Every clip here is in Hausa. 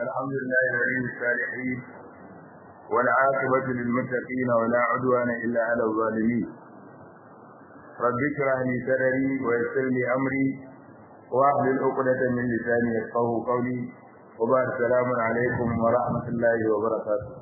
الحمد لله ولي الصالحين والعاقبة للمتقين ولا عدوان إلا على الظالمين رب اشرح لي صدري ويسر لي أمري واحلل عقدة من لساني يفقهوا قولي وبعد السلام عليكم ورحمة الله وبركاته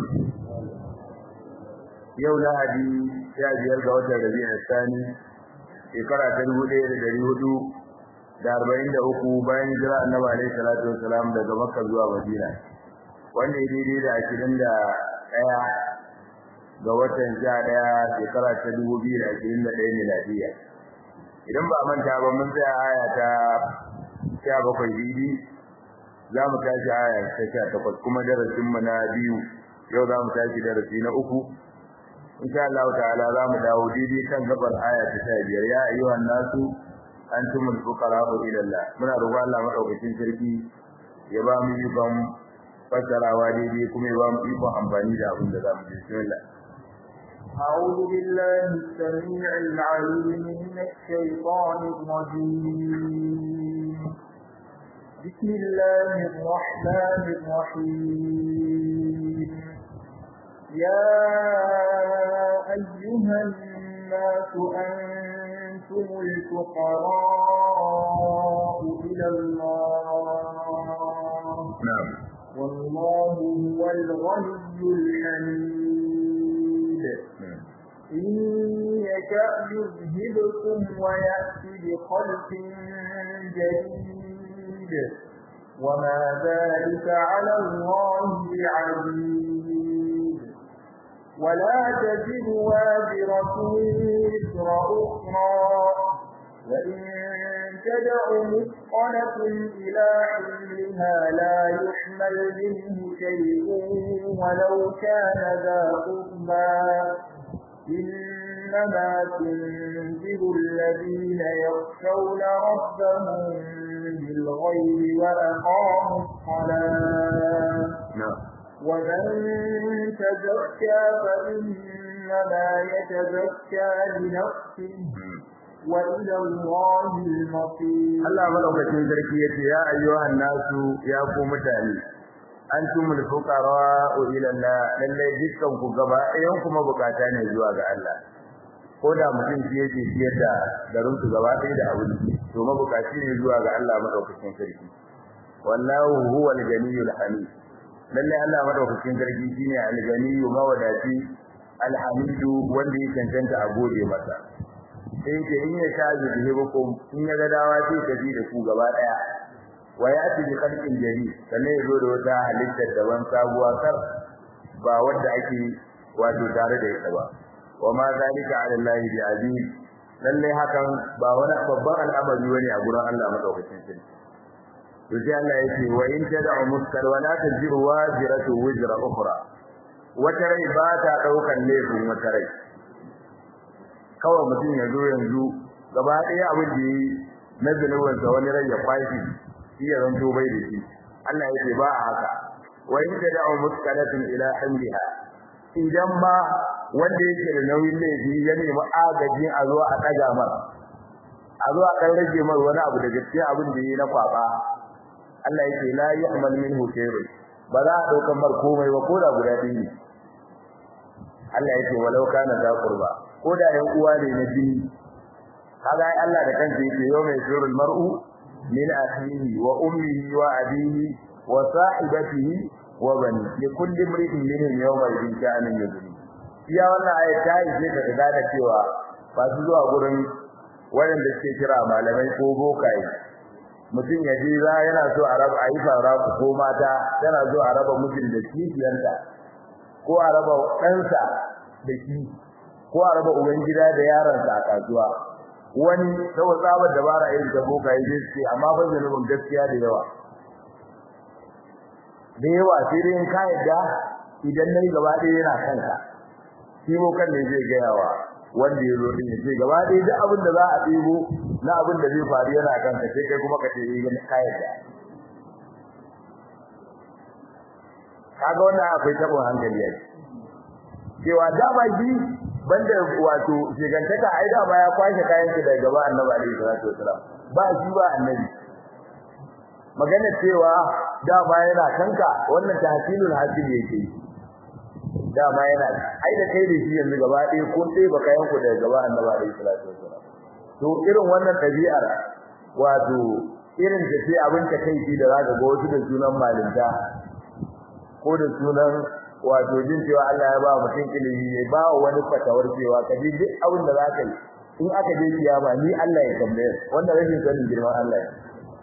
yau lahadi sha biyar ga watan rabi'ul thani shekara ta dubu ɗaya da ɗari hudu da arba'in da uku bayan jira annabi alaihi salatu wasalam daga makka zuwa madina wanda ya daidai da ashirin da ɗaya ga watan sha ɗaya shekara ta dubu biyu da ashirin da ɗaya miladiya idan ba manta ba mun tsaya aya ta sha bakwai bibi za mu tashi aya ta sha takwas kuma darasinmu na biyu yau za mu tashi darasi na uku insha Allah ta'ala za mu dawo daidai kan gabar aya ta 15 ya ayyuhan nasu antumul fuqara'u ila Allah muna roƙon Allah madaukakin sarki ya ba mu ikon fassarawa daidai kuma ya ba mu ikon amfani da abin da za mu ji bismillah أعوذ بالله السميع العليم من الشيطان الرجيم بسم الله الرحمن الرحيم يا أيها الناس أنتم الفقراء إلى الله نعم والله هو الغني الحميد إن يشأ يذهبكم ويأتي بخلق جديد وما ذلك على الله بعزيز ولا تزر وازرة وزر أخرى وإن تدع مثقلة إلى حملها لا يحمل منه شيء ولو كان ذا قربى إنما تنذر الذين يخشون ربهم بالغيب وأقاموا الصلاة نعم ومن تزكى فإنما يتزكى لنفسه وإلى الله المصير Allah madaukakin sarki yace ya ayyuhan nasu ya ku mutane antumul fuqara ila Allah lalle dukkan ku gaba ɗayan kuma bukata ne zuwa ga Allah ko da mutum shi yake siyar da garin su gaba ɗaya da abin to mabukaci ne zuwa ga Allah madaukakin sarki wallahu huwal ganiyul hamid lalle Allah madaukakin sarki shine al-ganiyyu mawadati al-hamidu wanda ya cancanta a gode masa sai ke in ya shaji da hukum in ya ga dawa sai ka ji da ku gaba daya wa ya ci bi khalqin jari sannan ya zo da wata halittar daban sabuwa kar ba wanda ake wato tare da ita ba wa ma zalika ala Allah bi aziz lalle hakan ba wani babban al'amari bane a gurin Allah madaukakin sarki to sai Allah ya ce wa in tad'u muskar wa la tajiru waziratu wizra ukhra wata rai ba ta daukan laifin wata rai kawai mutum ya zo yanzu gaba ɗaya abin da yi na zunubin sa wani rai ya kwashi shi ya zanto bai da shi Allah ya ce ba a haka wa in tad'u muskalatin ila hamliha idan ma wanda yake da nauyin laifi ya nemi agajin a zo a ɗaga masa a zo a ɗan rage mar wani abu daga cikin abin da yi na kwaba Allah yake la yu'mal minhu shay'un ba za a daukan mar komai ba ko da guda ɗaya ne Allah yake walau kana da qurba ko da yan uwa ne na jini kaga ai Allah da kansa yake yau mai surul mar'u min akhihi wa ummihi wa abihi wa sahibatihi wa bani li kulli imrin minhum yawma idin sha'anin yudri iya wannan ayat ta yi da ga da cewa ba su zuwa gurin waɗanda suke kira malamai ko bokaye mutum ya je za yana so a raba a yi fara ko mata tana so a raba mutum da kishiyanta ko a raba ɗansa da shi ko a raba uban gida da yaronsa a kasuwa wani saboda tsabar dabara irin ta boka ya je ce amma ba zanubin gaskiya da yawa da yawa sai dai in ka yadda idan nayi gaba ɗaya yana kanka shi bokan ne zai gaya wa wanda ya zo din ya ce gaba ɗaya duk abin da za a ɗebo na abin da zai faru yana kanka sai kai kuma ka ce yi ka yadda kaga wannan akwai tabon hankali yake cewa dama shi banda wato shigantaka ai dama ya kwashe kayan shi daga gaba annabi alaihi salatu wasalam ba shi ba annabi magana cewa dama yana kanka wannan tahsilul hasil yake dama yana ai da kai da shi yanzu gaba ɗaya kun dai baka yanku daga gaba annabi alaihi salatu wasallam to irin wannan tabi'ar wato irin da sai abin ta kai da zaka ga wasu da sunan malinta ko da sunan wato jin cewa Allah ya ba mutum ilimi ya ba wani fatawar cewa ka ji duk abin da zaka yi in aka je kiyama ni Allah ya tambaye wanda rashin sanin girman Allah ya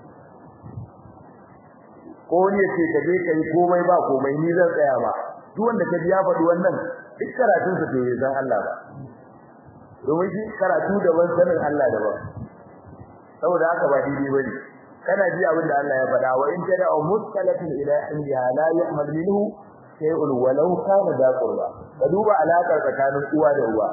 ko ne ce ka je kai komai ba komai ni zan tsaya ba duk wanda ka ji ya faɗi wannan duk karatun sa bai san Allah ba domin shi karatu daban sanin Allah daban saboda haka ba daidai bane kana ji abin da Allah ya faɗa wa in tada mustalatin ila indiha la yu'mal minhu shay'un walau kana da qurba ka duba alakar tsakanin uwa da uwa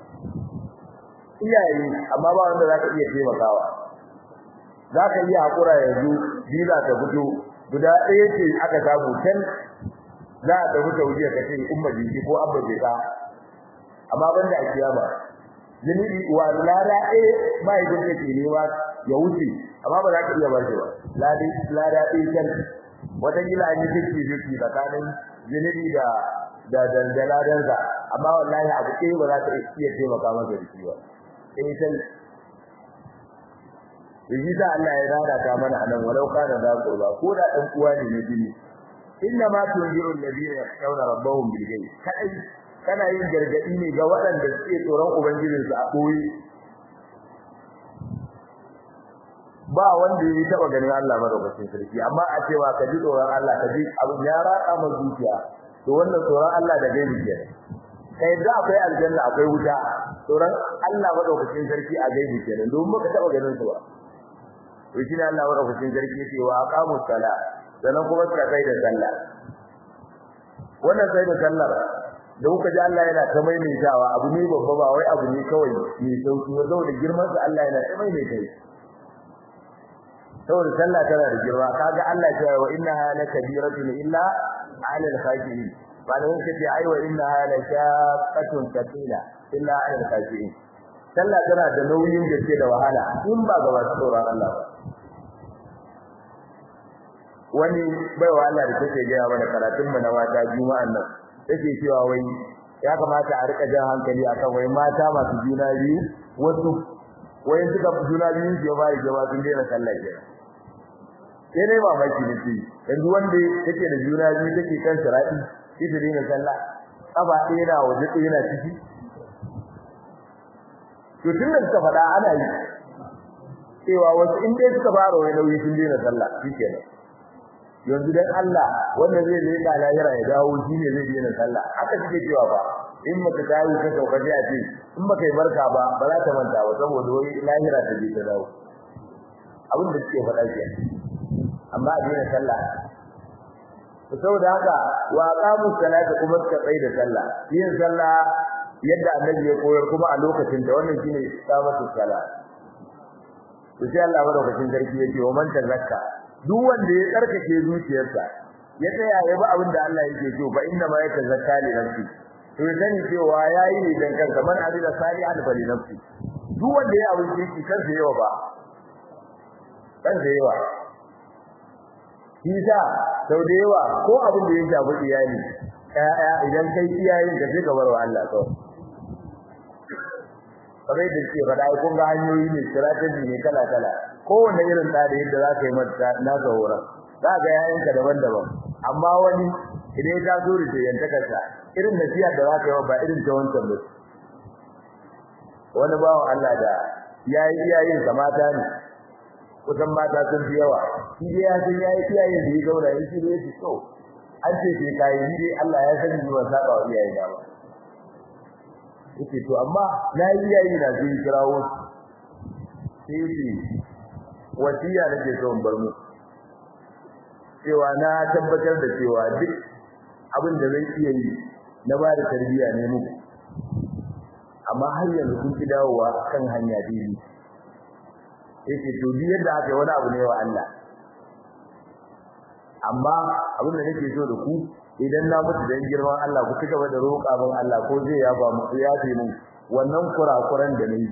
iyaye amma ba wanda zaka iya taimakawa zaka iya hakura yanzu biza ta fito guda ɗaya ce aka samu can za a tafi taujiya ka ce umma jiki ko abba jika amma banda a kiyama zunubi wa lada ɗaya ba yi da ke nema ya wuce amma ba za ka iya bar shi ba lada lada ɗaya can wata gila an yi fifty fifty tsakanin zunubi da da da ladansa amma wallahi abu ɗaya ba za ka iya taimaka masa da shi ba ɗaya can Yanzu sa Allah ya rada ta mana anan walau kana da qurba ko da dan uwa ne na jini inna ma tunziru alladhina yakhshawna rabbahum bil ghaib kai kana yin gargadi ne ga waɗanda suke tsoron ubangijinsu a koyi ba wanda ya taba ganin Allah madaukakin sarki amma a cewa ka ji tsoron Allah ka ji abin ya raka ma zuciya to wannan tsoron Allah da gaibi ke kai da akwai aljanna akwai wuta tsoron Allah madaukakin sarki a gaibi ke don baka taba ganin su ba to shi ne Allah madaukakin sarki yake wa aqamu sala sannan kuma suka kai da sallah wannan sai da sallar da kuka ji Allah yana ta maimaitawa abu ne babba ba wai abu ne kawai mai sauki ba saboda girman sa Allah yana ta maimaita shi saboda sallah tana da girma kaga Allah ya ce wa innaha lakabiratun illa 'ala al-khashiyin ba da wanda ce ai wa innaha lashaqatun thaqila illa 'ala al-khashiyin sallah tana da nauyin gaske da wahala in ba ga masu tsoron Allah ba wani baiwa Allah da take gaya mana karatun mu na wata juma'an nan take cewa wai ya kamata a rika jan hankali akan wai mata masu juna biyu wasu wai suka juna biyu su ba ya ba sun daina sallah ke sai dai mamaki ne ce yanzu wanda yake da juna biyu take kan shira'i shi ta daina sallah kafa ɗaya na waje ɗaya na ciki to tun da suka faɗa ana yi cewa wasu in dai suka fara wai nauyi sun daina sallah shikenan yanzu dan Allah wanda zai je ga lahira ya dawo shine zai daina sallah haka suke cewa ba in maka tayi ka sauka ji a ce in baka yi barka ba ba za ta manta ba saboda wai lahira ta je ta dawo abin da suke faɗa ke amma a daina sallah to saboda haka wa qamu salata kuma suka tsaya da sallah yin sallah yadda annabi ya koyar kuma a lokacin da wannan shine iqamatu salat to sai Allah madaukakin sarki yake wa man tazakka duk wanda ya tsarkake zuciyarsa ya tsaya ya bi abin da Allah yake so fa inna ma yatazakka li nafsi to ya sani cewa yayi ne dan kansa man amila salihan fa li nafsi duk wanda ya abin yake kansa yawa ba kansa yawa kisa sau da yawa ko abin da ya shafi iyali ƴaƴa idan kai iyayen ka sai ka bar wa Allah kawai kamar da ke faɗa kun ga hanyoyi ne strategy ne kala kala kowanne irin da da yadda za ka yi mata na horon za ga yayanka daban-daban amma wani idan ya zo da yantakarsa irin nasiha da za ka yi ba irin ta wancan ba wani bawan Allah da yayi iyayen sa mata ne kusan mata sun fi yawa shi dai ya san yayi iyayen da ya gaura ya shi ne so an ce sai kai ni dai Allah ya sani ni ban saba wa iyayen da ba yake to amma na yi iyayen da zai kirawo sai ce wasiya nake so in bar mu cewa na tabbatar da cewa duk abin da zai iya yi na ba da tarbiyya ne muku amma har yanzu kun ki dawowa kan hanya daidai yake to bi yadda aka yi wani abu ne wa Allah amma abin da nake so da ku idan na mutu dan girman Allah ku cigaba da roƙa min Allah ko zai ya ba mu ya fi mu wannan kurakuran da nayi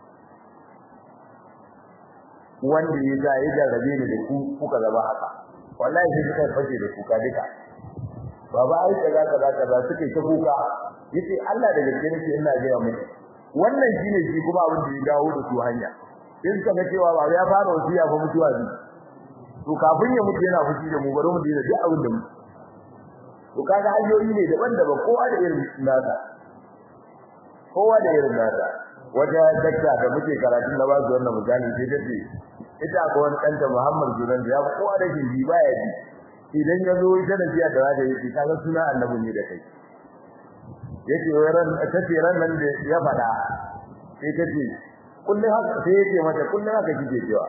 wanda ya ga ya jarrabe ni da ku kuka zama haka wallahi sai suka fashe da kuka duka baba ai kaza kaza kaza suke ta kuka yace Allah da gaske nake ina ga muku wannan shine shi kuma abin da ya dawo da su hanya in suka ga cewa baba ya fara wasiya fa mutuwa ne to kafin ya mutu yana fushi da mu bari mu dina duk abin da mu to kaga hanyoyi ne daban-daban kowa da irin nasa kowa da irin nasa wata dakta da muke karatun da ba su wannan misali sai ta ce ita ko wani ɗanta Muhammad Zuran ya kowa da shi baya ji idan ya zo ita da jiya da zaka yi kaga suna annabi ne da kai yace ran tace ran nan da ya fada sai tace kullun haka sai yace mata kullun haka kike cewa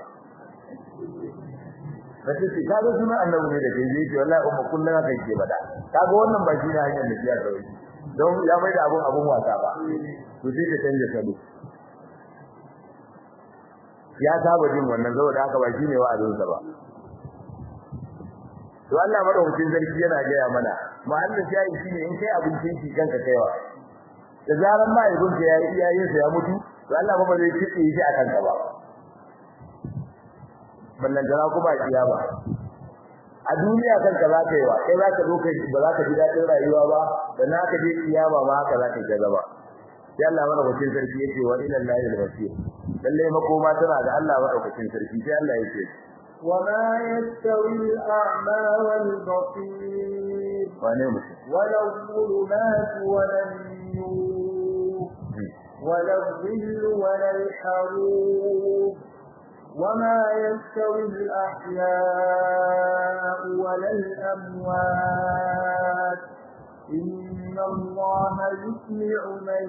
sai ce kaga suna annabi ne da kai yace wallahi umma kullun haka kike fada kaga wannan ba shi ne hanyar da jiya da wai don ya mai da abun abun wasa ba to sai ta canja salo ya saba jin wannan saboda haka ba shine wa'azinsa ba to Allah madaukakin sarki yana gaya mana muhallin shayi shine in kai abincin shi kanka kaiwa da zaran ma ibn ka yayi iyayen sa ya mutu to Allah ba zai kitse shi akan ka ba ballan jara kuma kiyama a duniya kanka za ka yi wa kai za ka zo kai ba za ka ji dadin rayuwa ba da na ka je kiyama ma haka za ka yi gaba sai Allah madaukakin sarki yake wa ila Allahi al-masir lalle makoma tana da Allah madaukakin sarki sai Allah yake وما يستوي الأعمى والبصير ولا الظلمات ولا النور ولا الظل ولا الحرور وما يستوي الأحياء ولا الأموات إن الله يسمع من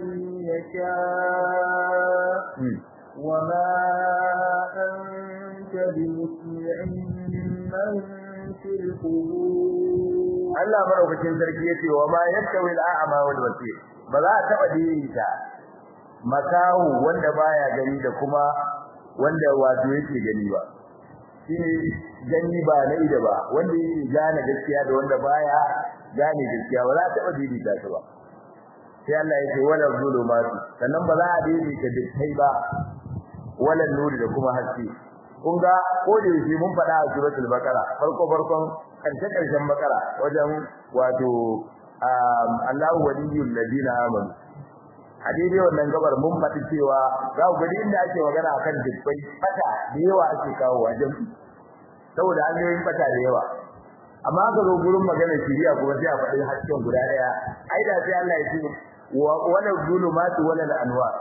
يشاء وما أنت بمسمع من في القبور Allah madaukakin sarki yace wa ma yastawi al-a'ma wal basir ba za ta taba daidaita makahu wanda baya gani da kuma wanda wato yake gani ba shine gani ba na ida ba wanda yake gane gaskiya da wanda baya gane gaskiya ba za ta taba daidaita su ba sai Allah yake wala zulumatu sannan ba za a daidaita dukkai ba wala nuri da kuma haske kun ga ko da yake mun faɗa a suratul baqara farko farkon karshe karshen baqara wajen wato Allahu waliyul ladina amanu a daidai wannan gabar mun faɗi cewa za ku gani inda ake magana akan dubbai fata da yawa ake kawo wajen saboda hanyoyin fata da yawa amma ka zo gurin magana shiriya kuma sai a faɗi hasken guda ɗaya ai da sai Allah ya ce wala zulumatu wala anwar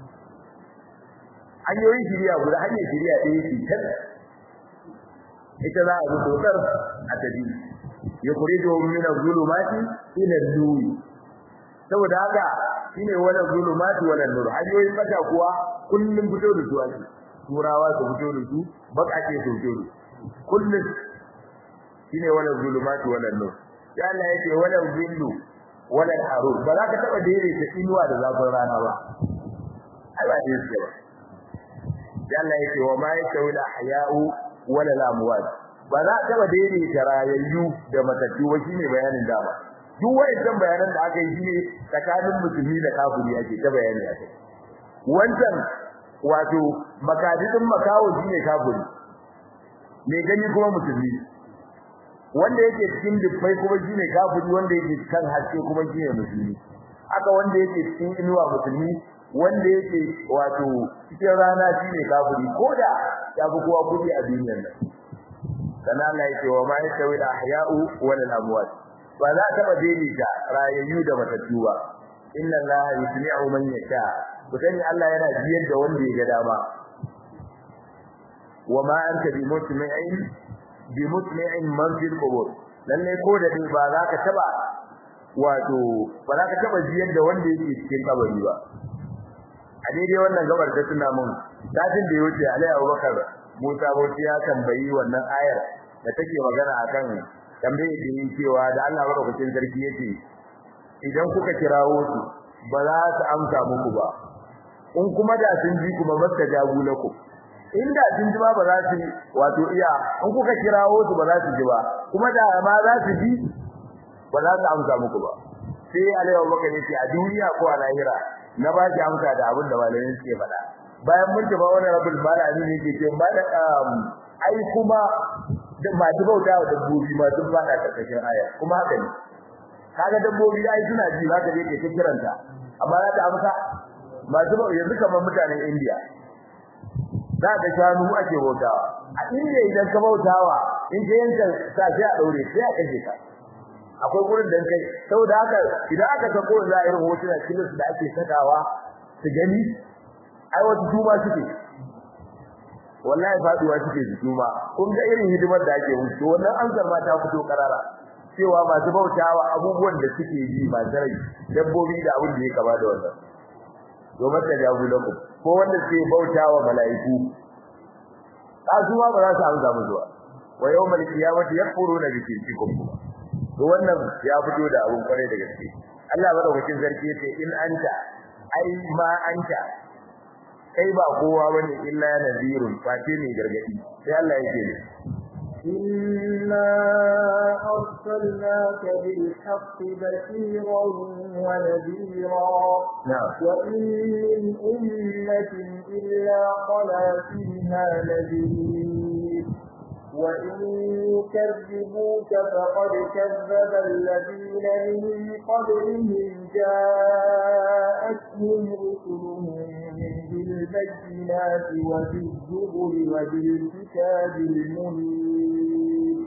hanyoyin shiriya guda hanyar shiriya ɗaya ce kan ita za a bi dokar a tabi ya kurido min az-zulumati ila an-nur saboda haka shine wala zulumati wala nur hanyoyin mata kuwa kullum fito da su ake turawa su fito da su bakake su fito da kullum shine wala zulumati wala nur ya Allah yake wala zillu wala harur ba za ka taba daidaita inuwa da zafin rana ba ai ba dai ce ba Allah yake wa ma yasawi al-ahya'u wala al-amwat ba za ka daidaita rayayyu da matattu ba shine bayanin dama duk wayannan bayanan da aka yi shine tsakanin musulmi da kafiri ake ta bayani a kai wancan wato makadidin makawo shine kafiri me gani kuma musulmi wanda yake cikin dubbai kuma shine kafiri wanda yake kan haske kuma shine musulmi aka wanda yake cikin inuwa musulmi wanda yake wato cikin rana shine kafiri koda ya fi kowa kudi a duniyar nan kana Allah yake wa ma yasawi al-ahya'u wal amwat ba za ta daidaita rayayyu da matattu ba inna Allah yusmi'u man yasha kutani Allah yana jiyar da wanda ya ga dama wa ma anta bi musmi'in bi musmi'in man fil qubur lalle ko da dai ba za ka taba wato ba za ka taba jiyar da wanda yake cikin kabari ba a daidai wannan gabar ta tuna mun dajin da yake Alai Abubakar Musa Bauchi ya tambayi wannan ayar da take magana akan tambaye da yin cewa da Allah madaukakin sarki yake idan kuka kirawo su ba za su amsa muku ba in kuma da sun ji kuma basta jagu lakum inda sun ji ba ba za su wato iya in kuka kirawo su ba za su ji ba kuma da ma za su ji ba za su amsa muku ba sai Alai Abubakar yace a duniya ko a lahira na ba ki amsa da abin da malamin suke faɗa bayan mun tafi wani rabul malami ne yake ce ba da ai kuma da masu bauta wa dabbobi ma sun fada karkashin aya kuma haka ne kaga dabbobi ai suna ji zaka je kai kiranta amma za ta amsa masu bauta yanzu kamar mutanen India za ka shanu ake bautawa a India idan ka bautawa in ka yanka sa sai a daure sai a kashe ka akwai gurin da kai saboda haka idan aka sako za a irin hotuna kilis da ake sakawa su gani ai wasu tuma suke wallahi faduwa suke su tuma kun ga irin hidimar da ake musu wannan ansar ma ta fito karara cewa masu bautawa abubuwan da suke yi ba rai dabbobi da abin da ya kama da wannan domin ta jagu lakum ko wanda suke bautawa mala'iku kasuwa ba za su amsa musu ba wa yawmal qiyamati yakfuruna bi shirkikum to wannan ya fito da abun kware da gaske Allah madaukakin sarki yace in anta ai ma anta kai ba kowa bane illa nazirun fati ne gargadi sai Allah yake ne إنا أرسلناك بالحق بشيرا ونذيرا نعم وإن من أمة إلا خلا فيها نذير وإن يكذبوك فقد كذب الذين من قبلهم جاءتهم رسلهم بالبينات وبالزبر وبالكتاب المنير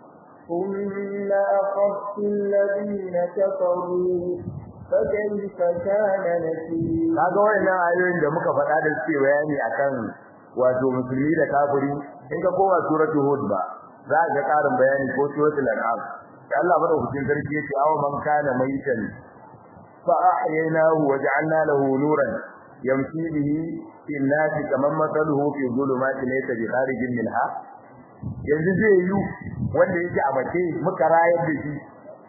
ثم أخذت الذين كفروا فكيف كان نكير kaga wannan ayoyin da muka faɗa da suke bayani akan wato musulmi da kafiri in ka kowa suratul hud ba za ka ga ƙarin bayani ko suratul an'am da Allah madaukakin sarki yace aw man kana maitan fa ahyaynahu wa ja'alna lahu nuran yamshi bihi fil nasi kaman mathaluhu fi dhulumati laysa bi kharijin minha yanzu zai yi wanda yake a mace muka rayar da shi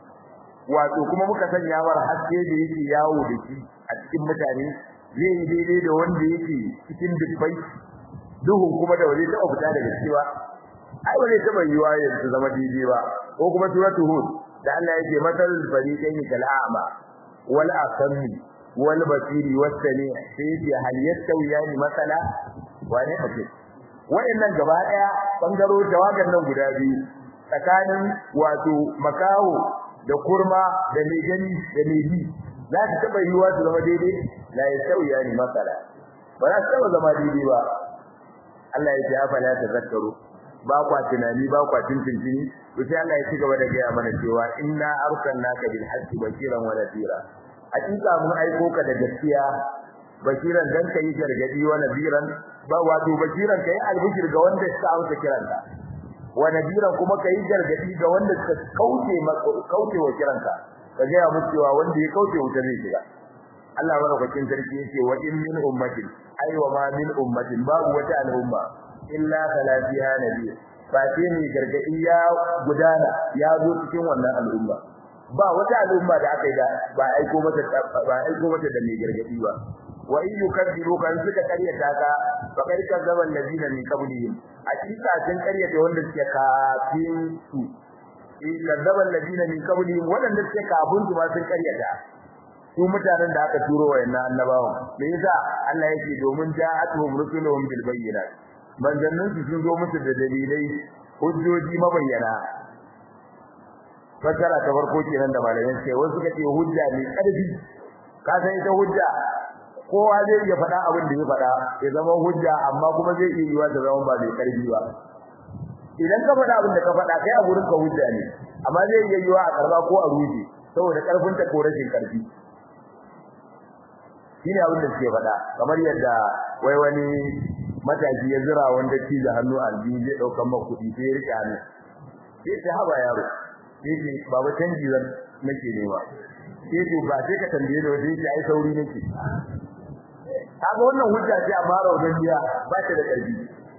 wato kuma muka sanya war haske da yake yawo da shi a cikin mutane zai yi daidai da wanda yake cikin dubbai duhun kuma da waje ta fita daga cewa ai wani taba yiwa yanzu zama daidai ba ko kuma suratul hud da Allah yake matal fariqaini kal a'ma wal asmi wal basiri was sami sai yake hal yastawiyani masala wani ake wayannan gaba daya bangaro jawagan nan guda biyu tsakanin wato makaho da kurma da mai gani da mai bi za ta taba yiwa su zama daidai la yastawiyani masala ba za su taba zama daidai ba Allah ya ce afala tazakkaru ba kwa tunani ba kwa tintintini to sai Allah ya ci gaba da gaya mana cewa inna arsalnaka bil haqqi bashiran wa nadira hakika mun aiko ka da gaskiya bashiran dan kai gargadi wa nadiran ba wato bashiran kai albishir ga wanda suka amsa kiranka wa nadiran kuma kai gargadi ga wanda suka kauce kauce wa kiranka ka ga ya musu cewa wanda ya kauce wuta zai shiga Allah madaukakin sarki yake wa in min ummatin ay wa ma min ummatin babu wata al'umma illa talafiha nabiy fa ne gargadi ya gudana ya zo cikin wannan al'umma ba wata al'umma da aka yi da ba aiko mata ba aiko mata da mai gargadi ba wa in yukadiru kan suka karyata ka fa kai kazzaban ladina min qablihim hakika sun karyata wanda suke kafin su in kazzaban ladina min qablihim wanda suke kafin su ma sun karyata su mutanen da aka turo wayannan annabawan me yasa Allah yake domin ja'atuhum rusuluhum bil bayyinat manzannin su sun zo musu da dalilai hujjoji mabayyana fasara ta farko kenan da malamin sai wasu suka ce hujja ne karfi ka san ita hujja kowa zai iya faɗa abin da ya faɗa ya zama hujja amma kuma zai iya yiwa ta zama ba mai karfi ba idan ka faɗa abin da ka faɗa kai a gurin ka hujja ne amma zai iya yiwa a karba ko a ruje saboda karfin ta ko rashin karfi shine abin da suke faɗa kamar yadda wai wani mataki ya zira wanda ci da hannu aljihu zai dauka maka kuɗi sai ya rike hannu sai ta haba yaro sai ce baba canji zan nake nema sai ce ba sai ka tambaye da wanda yake ai sauri nake kaga wannan hujja ce amma rawdan biya ba ta da ƙarfi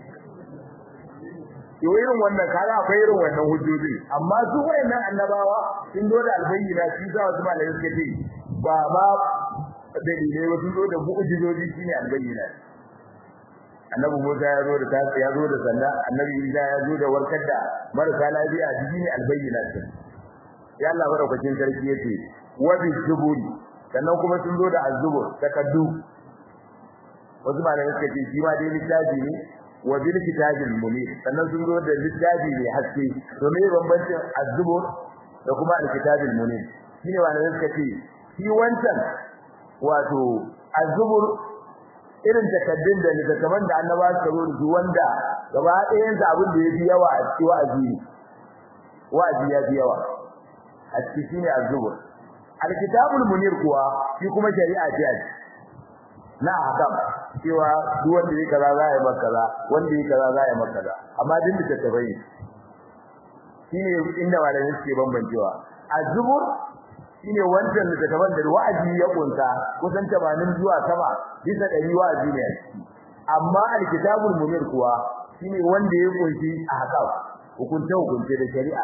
to irin wannan kaga akwai irin wannan hujjoji amma su wayannan annabawa sun zo da albayyina shi za wasu malamai suka ce ba ma dalilai ba sun zo da mu'jizoji shine albayyina annabi Musa ya zo da ta ya zo da sanda annabi Isa ya zo da warkar da marasa lafiya shine albayyina ce ya Allah barakatin sarki yace wa bi zuburi sannan kuma sun zo da azzubur takaddu wasu malamai suka ce shi ma dai littafi ne wa bil kitabil munir sannan sun zo da littafi mai haske to me bambancin az-zubur da kuma al-kitabil munir shine wanda suka ce shi wancan wato az-zubur irin takaddun da littattafan da annaba suka zo da wanda gaba ɗayan sa abin da yafi yawa a cikin wa'azi wa'azi ya fi yawa a cikin shine az-zubur al-kitabul munir kuwa shi kuma shari'a ce na hakam cewa duk wanda yake kaza za ya maka kaza wanda yake kaza za ya maka kaza amma din da tattabai shine inda malamin suke bambancewa az-zubur shine wancan da tattaban da wa'azi ya kunta kusan 80 zuwa sama bisa dari wa'azi ne amma al-kitabul munir kuwa shine wanda ya kunshi ahkam hukunce hukunce da shari'a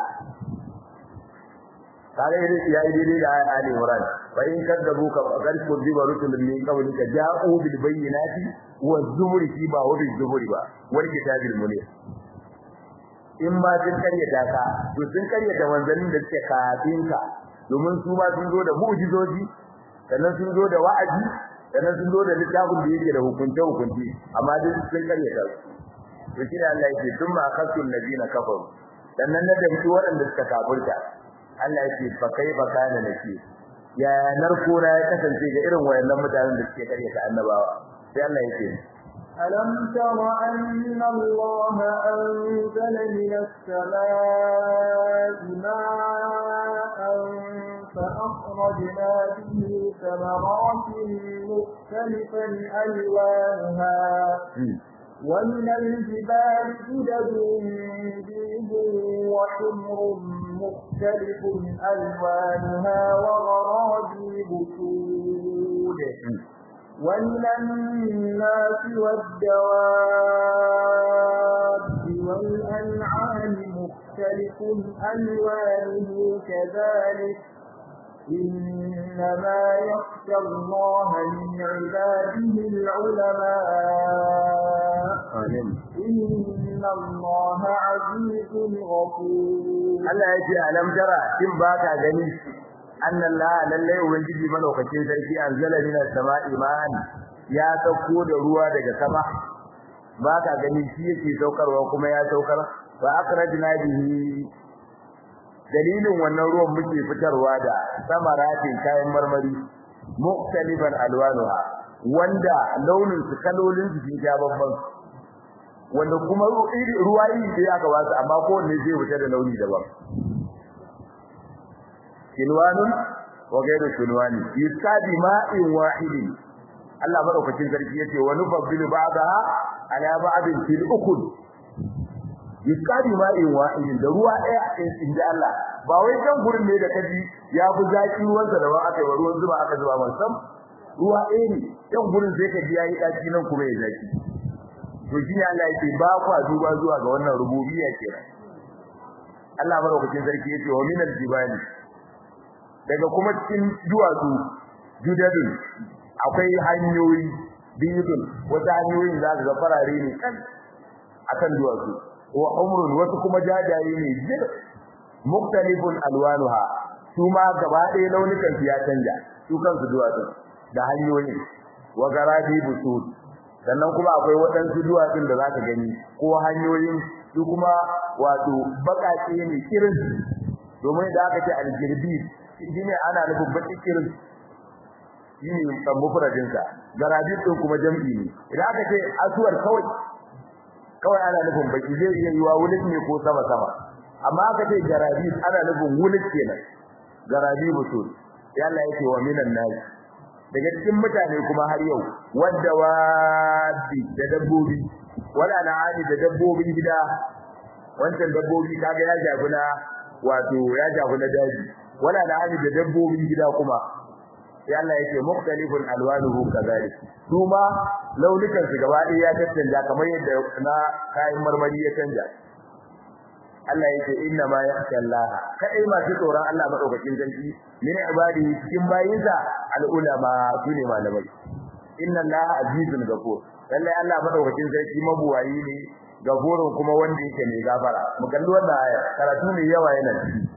kare ne ya yi daidai da ayat Ali Imran fa in kadzabu ka faqad kudiba rusulun min qablika ja'u bil bayyinati wa zuburi fi ba wa bil zuburi ba wal kitabil munir in ma sun karyata ka to sun karyata manzannin da suke kafin ka domin su ma sun zo da mu'jizoji sannan sun zo da wa'azi sannan sun zo da littafin da yake da hukunce hukunci amma duk sun karyata su to shi ne Allah yake thumma akhadtu alladhina kafaru sannan na damci waɗanda suka kafirta Allah yake fa kaifa kana nake ya narko na ya kasance ga irin wayannan mutanen da suke karyata annabawa sai Allah yake ألم تر أن الله أنزل من السماء ماء فأخرجنا به ثمرات مختلفا ألوانها ومن الجبال جدد بيض وحمر مختلف ألوانها وغرابيب سود ومن الناس والدواب والأنعام مختلف ألوانه كذلك إنما يخشى الله من عباده العلماء إن الله عزيز غفور Allah ya ce alam tara kin baka gani annallaha lalle ubangiji malaukakin sarki anzala minas sama'i ma'an ya sauko da ruwa daga sama baka gani shi yake saukarwa kuma ya saukar fa akrajna bihi dalilin wannan ruwan muke fitarwa da samaratin kayan marmari muktaliban alwanuha wanda launin su kalolin su sun ja babban wanda kuma ruwa iri da aka ba su amma kowanne zai fita da launi daban kilwanun wa ghayru kilwani yusabi ma'in wahidin Allah madaukakin sarki yace wa nufabbilu ba'daha ala ba'din fil ukul yusabi ma'in wahidin da ruwa ɗaya in ji Allah ba wai kan gurin ne da kaji ya fi zaki ruwan sa da ba aka yi ruwan zuba aka zuba man sam ruwa ɗaya ne kan gurin sai ka ji yayi daki nan kuma ya zaki to shi ne Allah yake ba kwa duba zuwa ga wannan rububiyya kenan Allah madaukakin sarki yace wa minal jibali daga kuma cikin duwatsu judadun akwai hanyoyi biyudun wata hanyoyin za ga farare ne kan akan duwatsu wa umrun wasu kuma jajaye ne jir muktalifun alwanuha su ma gaba ɗaya launukan su ya canja su kansu duwatsu da hanyoyin wa garabi busud sannan kuma akwai waɗansu duwatsun da zaka gani ko hanyoyin su kuma wato baƙaƙe ne kirin domin da aka ce aljirbi shine ana nufin baki kirin shine kan mufradin sa garabi din kuma jam'i ne idan aka ce asuwar kawai kawai ana nufin baki zai iya yiwa wulik ne ko sama sama amma aka ce garabi ana nufin wulik kenan garabi busul ya Allah yake wa minan nas daga cikin mutane kuma har yau wadda wadi da dabbobi wala na'ani da dabbobin gida wancan dabbobi kaga ya jaguna wato ya jaguna daji wala na'ani da dabbobin gida kuma sai Allah yake mukhtalifun alwanuhu kadhalik kuma launukan su gaba ɗaya ya tattanja kamar yadda na kayan marmari ya canja Allah yake inna ma yakhsha Allah kai masu tsoron Allah madaukakin sarki min ibadihi cikin bayinsa al'ulama sune malamai inna Allah azizun ghafur lalle Allah madaukakin sarki mabuwayi ne gafurun kuma wanda yake mai gafara mu kalli wannan aya karatu ne yawa yana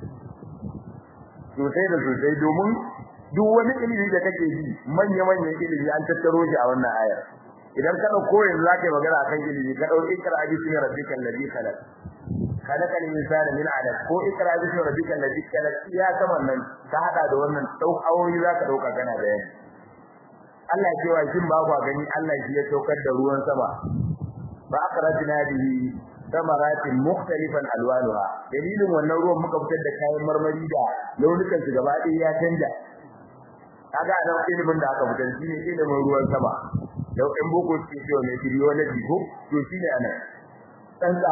sosai da sosai domin duk wani ilimi da kake ji manya manyan ilimi an tattaro shi a wannan aya idan ka dauko yanzu zaka yi magana akan ilimi ka dauki ikra bismi rabbikal ladhi khalaq khalaqal insana min 'alaq ko ikra bismi rabbikal ladhi khalaq ya kaman nan ka hada da wannan dau awoyi zaka dauka kana bayani Allah ya ce wa shin ba ku gani Allah shi ya saukar da ruwan sama ba akhrajna bihi samaratin mukhtalifan alwanuha dalilin wannan ruwan muka fitar da kayan marmari da launukan su gaba ɗaya ya canja kaga nan ilimin da aka fitar shine ilimin ruwan sama yau in boko suke cewa mai biology ko to shine anan tsantsa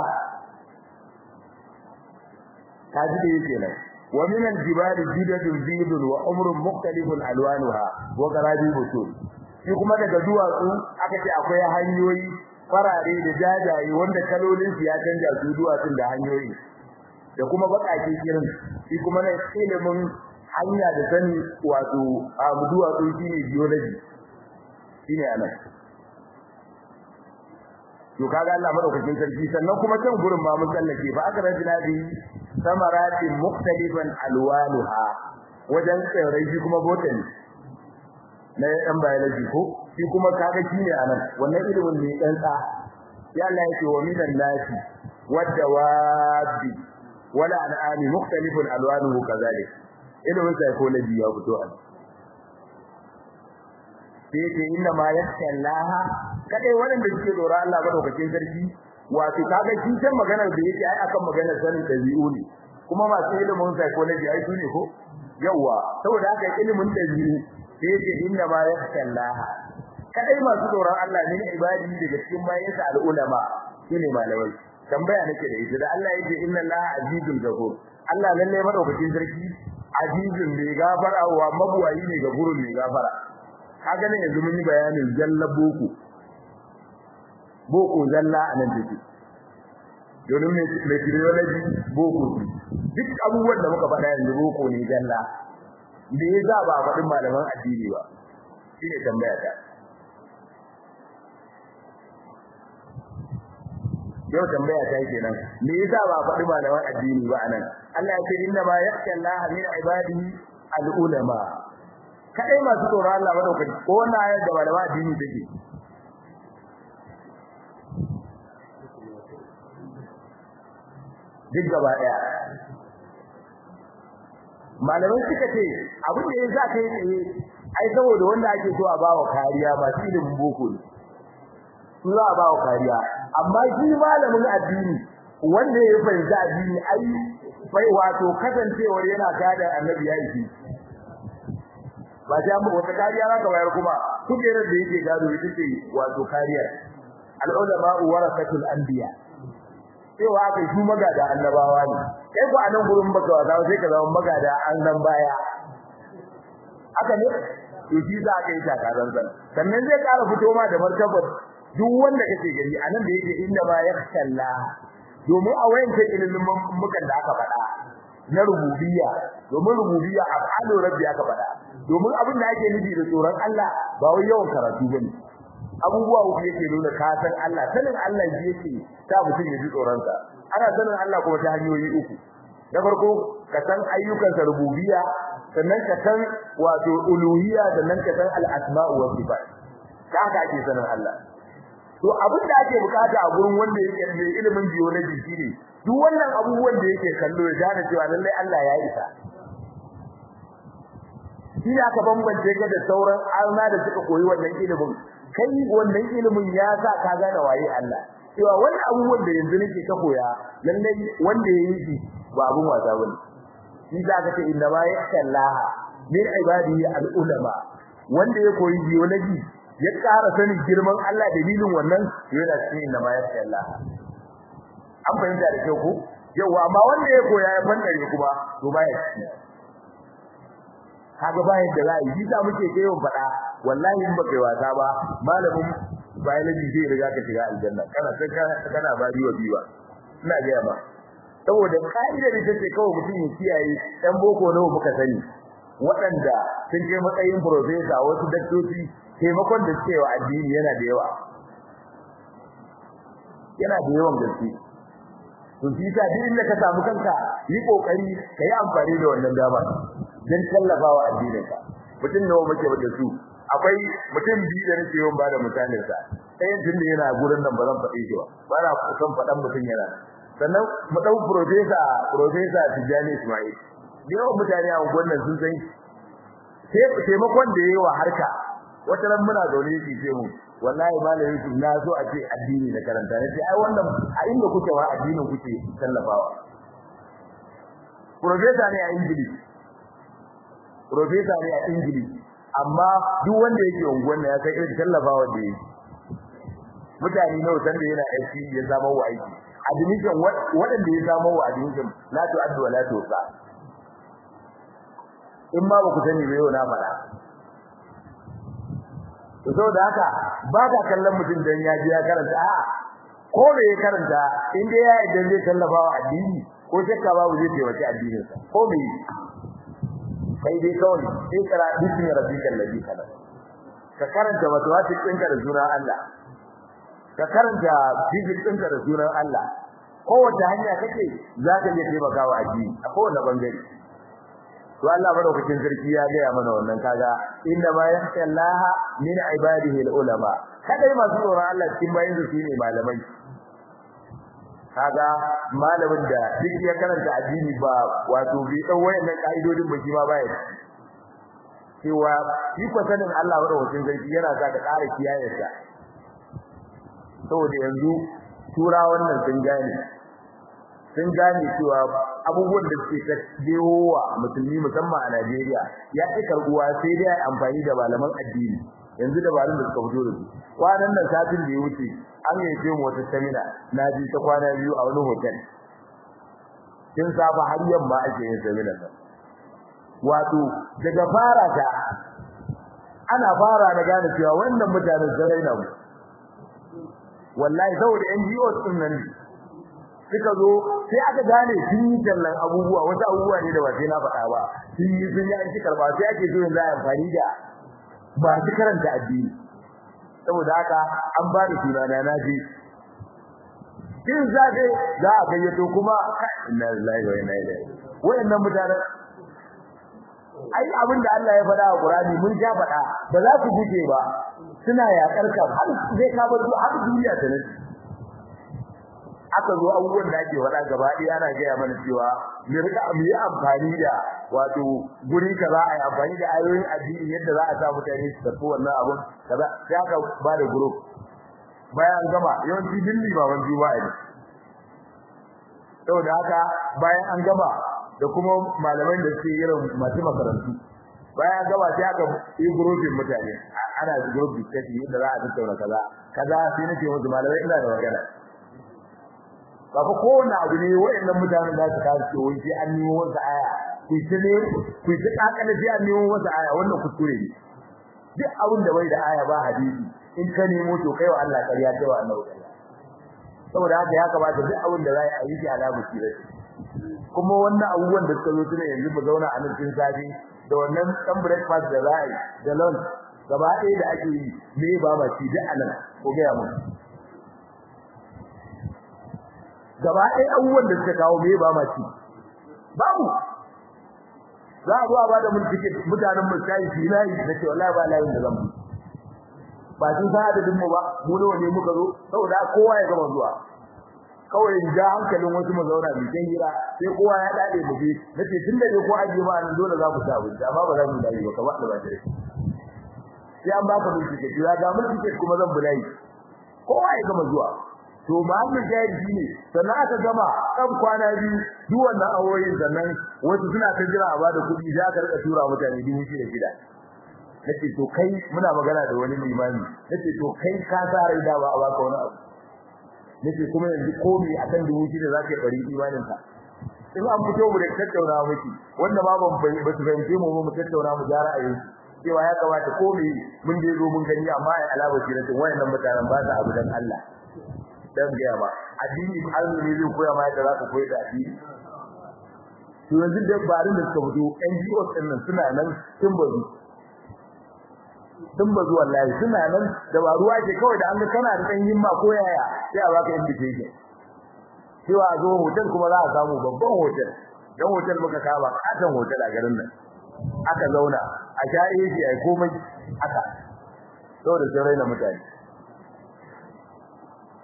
kaji da yake nan wa min aljibali jidadun bidun wa umrun mukhtalifun alwanuha wa garabi busul shi kuma daga duwatsu aka ce akwai hanyoyi farare da jajaye wanda kalolin su ya canja su duwatsun da hanyoyi da kuma bakake kirin shi kuma na ilimin hanya da sani wato a duwatsu shine biology shine anan to kaga Allah madaukakin sarki sannan kuma can gurin ma mun tsallake fa aka rajina bi samaratin mukhtalifan alwanuha wajen tsirrai shi kuma botany na ɗan biology ko shi kuma kaga shine anan wannan ilimin ne dan tsa ya Allah yake wa minan nasi wadawabi wala an'ami mukhtalifun alwanuhu kazalik ilimin psychology ya fito anan sai yake inna ma yaskallaha kadai waɗanda suke dora Allah madaukakin sarki wato kaga shi san maganar da yake ai akan maganar sanin dabi'u ne kuma masu ilimin psychology ai ne ko yawa saboda haka ilimin dabi'u sai yake inna ma yaskallaha kadai masu doron Allah ne ibadi daga cikin bayansa al'ulama shine malamai tambaya nake da ita da Allah yake inna la azizul ghafur Allah lalle madaukakin sarki azizun mai gafara wa mabuwayi ne ga gurun mai gafara kaga ne yanzu mun yi bayanin jalla boko boko zalla anan take domin mai trilogy boko duk abubuwan da muka faɗa yanzu boko ne zalla da ya za ba faɗin malaman addini ba shine tambaya ta yau tambaya ta yake nan me yasa ba faɗi malaman addini ba anan Allah ya ce inna ma yakhsha Allah min ibadihi al-ulama kadai masu tsoron Allah madaukaki ko wannan ayar da malaman addini take duk gaba daya malamai suka ce abin da yasa kai tsaye ai saboda wanda ake so a bawa kariya ba shi ilimin boko ne su za a bawa kariya amma shi malamin addini wanda ya fahimci addini ai bai wato kasancewar yana gada annabi ya yi ba sai amma wata kariya za ka bayar kuma kujerar da yake gado ita ce wato kariyar al-ulama warasatul anbiya cewa aka yi magada annabawa ne kai ko anan gurin baka wasa sai ka zama magada annan baya haka ne to shi za ka yi takarar san sannan zai ƙara fito ma da martabar duk wanda kake gani anan da yake inda ba yakhalla domin a wayance ilimin mukan da aka faɗa na rububiyya domin rububiyya af'alu rabbi aka faɗa domin abin da ake nufi da tsoron Allah ba wai yawan karatu bane abubuwa uku yake nuna ka san Allah sanin Allah shi yake ta mutum ya ji tsoron sa ana sanin Allah kuma ta hanyoyi uku na farko ka san ayyukansa rububiyya sannan ka san wato uluhiyya sannan ka san al-asma'u wa sifat ka haka ake sanin Allah to abin da ake bukata a gurin wanda yake da ilimin biology shine duk wannan abubuwan da yake kallo ya gane cewa lallai Allah ya isa shi aka bambance ka da sauran arna da suka koyi wannan ilimin kai wannan ilimin ya sa ka gane waye Allah cewa wannan abubuwan da yanzu nake ka koya lallai wanda ya yi shi ba abun wasa bane shi za ka ce inna ma yasallaha min ibadihi al-ulama wanda ya koyi biology ya ƙara sanin girman Allah dalilin wannan yana cikin inna ma yasallaha an fahimta da kyau ko yawa amma wanda ya koya ya fandare kuma to ba ya ci kaga bayan da za yi sa muke kai yawan faɗa wallahi in baka yi wasa ba malamin biology zai riga ka shiga aljanna kana sai kana ba biwa biwa ina ga ba saboda ka'ida da take kawai mutum ya kiyaye dan boko nawa muka sani waɗanda sun je matsayin professor wasu daktoci taimakon da suke wa addini yana da yawa yana da yawan gaske to shi ta duk inda ka samu kanka yi kokari kai amfani da wannan dama dan tallafawa addininka mutum nawa muke da su akwai mutum biyu da nake yawan bada misalin sa ɗayan tun da yana gurin nan ba zan faɗe shi ba ba na son faɗan mutum yana sannan mu ɗau profesa profesa Tijjani Ismail da yawan mutane a unguwan sun san taimakon da yayi wa harka wata ran muna zaune yake ce mu wallahi malam Yusuf na so a ce addini na karanta nace ai wannan a inda kuke wa addinin kuke tallafawa professor ne a English professor ne a English amma duk wanda yake unguwan ya san irin tallafawa da yake mutane nawa san da yana aiki ya zama wa aiki admission waɗanda ya zama wa admission la tu addu wa la tu sa in ma ba ku sani ba yau na fara to saboda haka ba ka kallon mutum dan ya ji ya karanta a'a ko me ya karanta in dai ya idan zai tallafa wa addini ko shakka babu zai taimaki addinin sa ko me kai dai kawai sai kara bismi rabbikal ladhi khalaq ka karanta mathematics ɗinka da sunan Allah ka karanta physics ɗinka da sunan Allah kowace hanya kake za ka iya taimakawa addini a kowane bangare to Allah madaukakin sarki ya ga mana wannan kaga inna ma yakhshallaha min ibadihi ulama kadai masu tsoron Allah cikin bayin su shine malamai kaga malamin da duk ya karanta addini ba wato bi dan wayannan kaidodin ba shi ma baya cewa shi ko sanin Allah madaukakin sarki yana sa ka ƙara kiyayarsa saboda yanzu turawan nan sun gane sun gane cewa abubuwan da suke kadewa musulmi musamman a Najeriya ya ci karbuwa sai dai amfani da malaman addini yanzu da malaman da suka fito da su kwanan nan satin da ya wuce an yi ce wata samina na ji ta kwana biyu a wani hotel kin safa har yamma ake yin samina nan wato daga fara ta ana fara da gane cewa wannan mutanen sarai na mu wallahi saboda NGO din nan suka zo sai aka gane sun yi tallan abubuwa wasu abubuwa ne da ba sai na faɗa ba sun yi sun yi an ci karba sai ake so yanzu a amfani da ba su karanta addini saboda haka an ba da sunana na ji kin zabe za a gayyato kuma inna lillahi wa inna ilaihi wayannan mutanen ai abin da Allah ya faɗa a Qur'ani mun ja faɗa ba za ku guje ba suna yakar ka har zai ka bar har duniya ta nace aka zo abubuwan da ake faɗa gaba ɗaya ana gaya mana cewa mu rika mu yi amfani da wato guri kaza a yi amfani da ayoyin addini yadda za a sa mutane su tafi wannan abun kaza sai aka ba da group bayan gama yawanci dilli ba wani juma'a ne saboda haka bayan an gama da kuma malaman da suke irin masu makarantu bayan an gama sai aka yi groupin mutane ana group discussion yadda za a tattauna kaza kaza sai nake musu malamai ina da magana ba fa kowanne abu ne wayannan mutanen da su kawo ce wai sai an nemo wasu aya ku ci ne ku ci kakala sai an nemo wasu aya wannan kuskure ne duk abin da bai da aya ba hadisi in ka nemo to kai wa Allah kariya kai wa Allah kariya saboda haka ya kamata duk abin da za a yi shi ala basira kuma wannan abubuwan da suka zo tuna yanzu mu zauna a nan cikin safi da wannan dan breakfast da za a yi da lunch gaba ɗaya da ake yi me ba ma ci duk anan ko ga mu gaba ɗaya abubuwan da suka kawo me ba ma ci babu za a zo a bada mun ticket mutanen mu sai shi layi da ce wallahi ba layin da zan ba sun sa adadin mu ba mu nawa ne muka zo saboda kowa ya gama zuwa kawai in ja hankalin wasu mu zauna mu kan hira sai kowa ya dade mu je nace tun da ko aje ba nan dole za ku sa abinci amma ba za mu dai ba kamar da ba dare sai an baka mun ticket ya ga mun ticket kuma zan bulai kowa ya gama zuwa to mahallin jahil shine sannan aka gama kan kwana biyu duk wannan awoyin sannan wasu suna ta jira a bada kuɗi za ka rika tura mutane dubu shida shida nace to kai muna magana da wani limami nace to kai ka sa rai da ba a baka wani abu nace kuma yanzu komai akan dubu shida za ka yi bari imanin ka in an fito mu da tattauna miki wanda ma ban bai ba su fahimce mu mu tattauna mu gyara a yanzu cewa ya kamata komai mun je zo mun gani amma ai alaba shi nace wayannan mutanen ba su abu dan Allah dan gaya ba addini azumi zai koya ma yadda zaka koyi da addini to yanzu da barin da suka fito NGOs din nan suna nan sun bazu sun bazu wallahi suna nan da ba ruwa ke kawai da an ga kana da dan himma ko yaya sai a baka invitation cewa a zo hotel kuma za a samu babban hotel dan hotel muka kama katon hotel a garin nan aka zauna a sha AC ai komai aka saboda sai raina mutane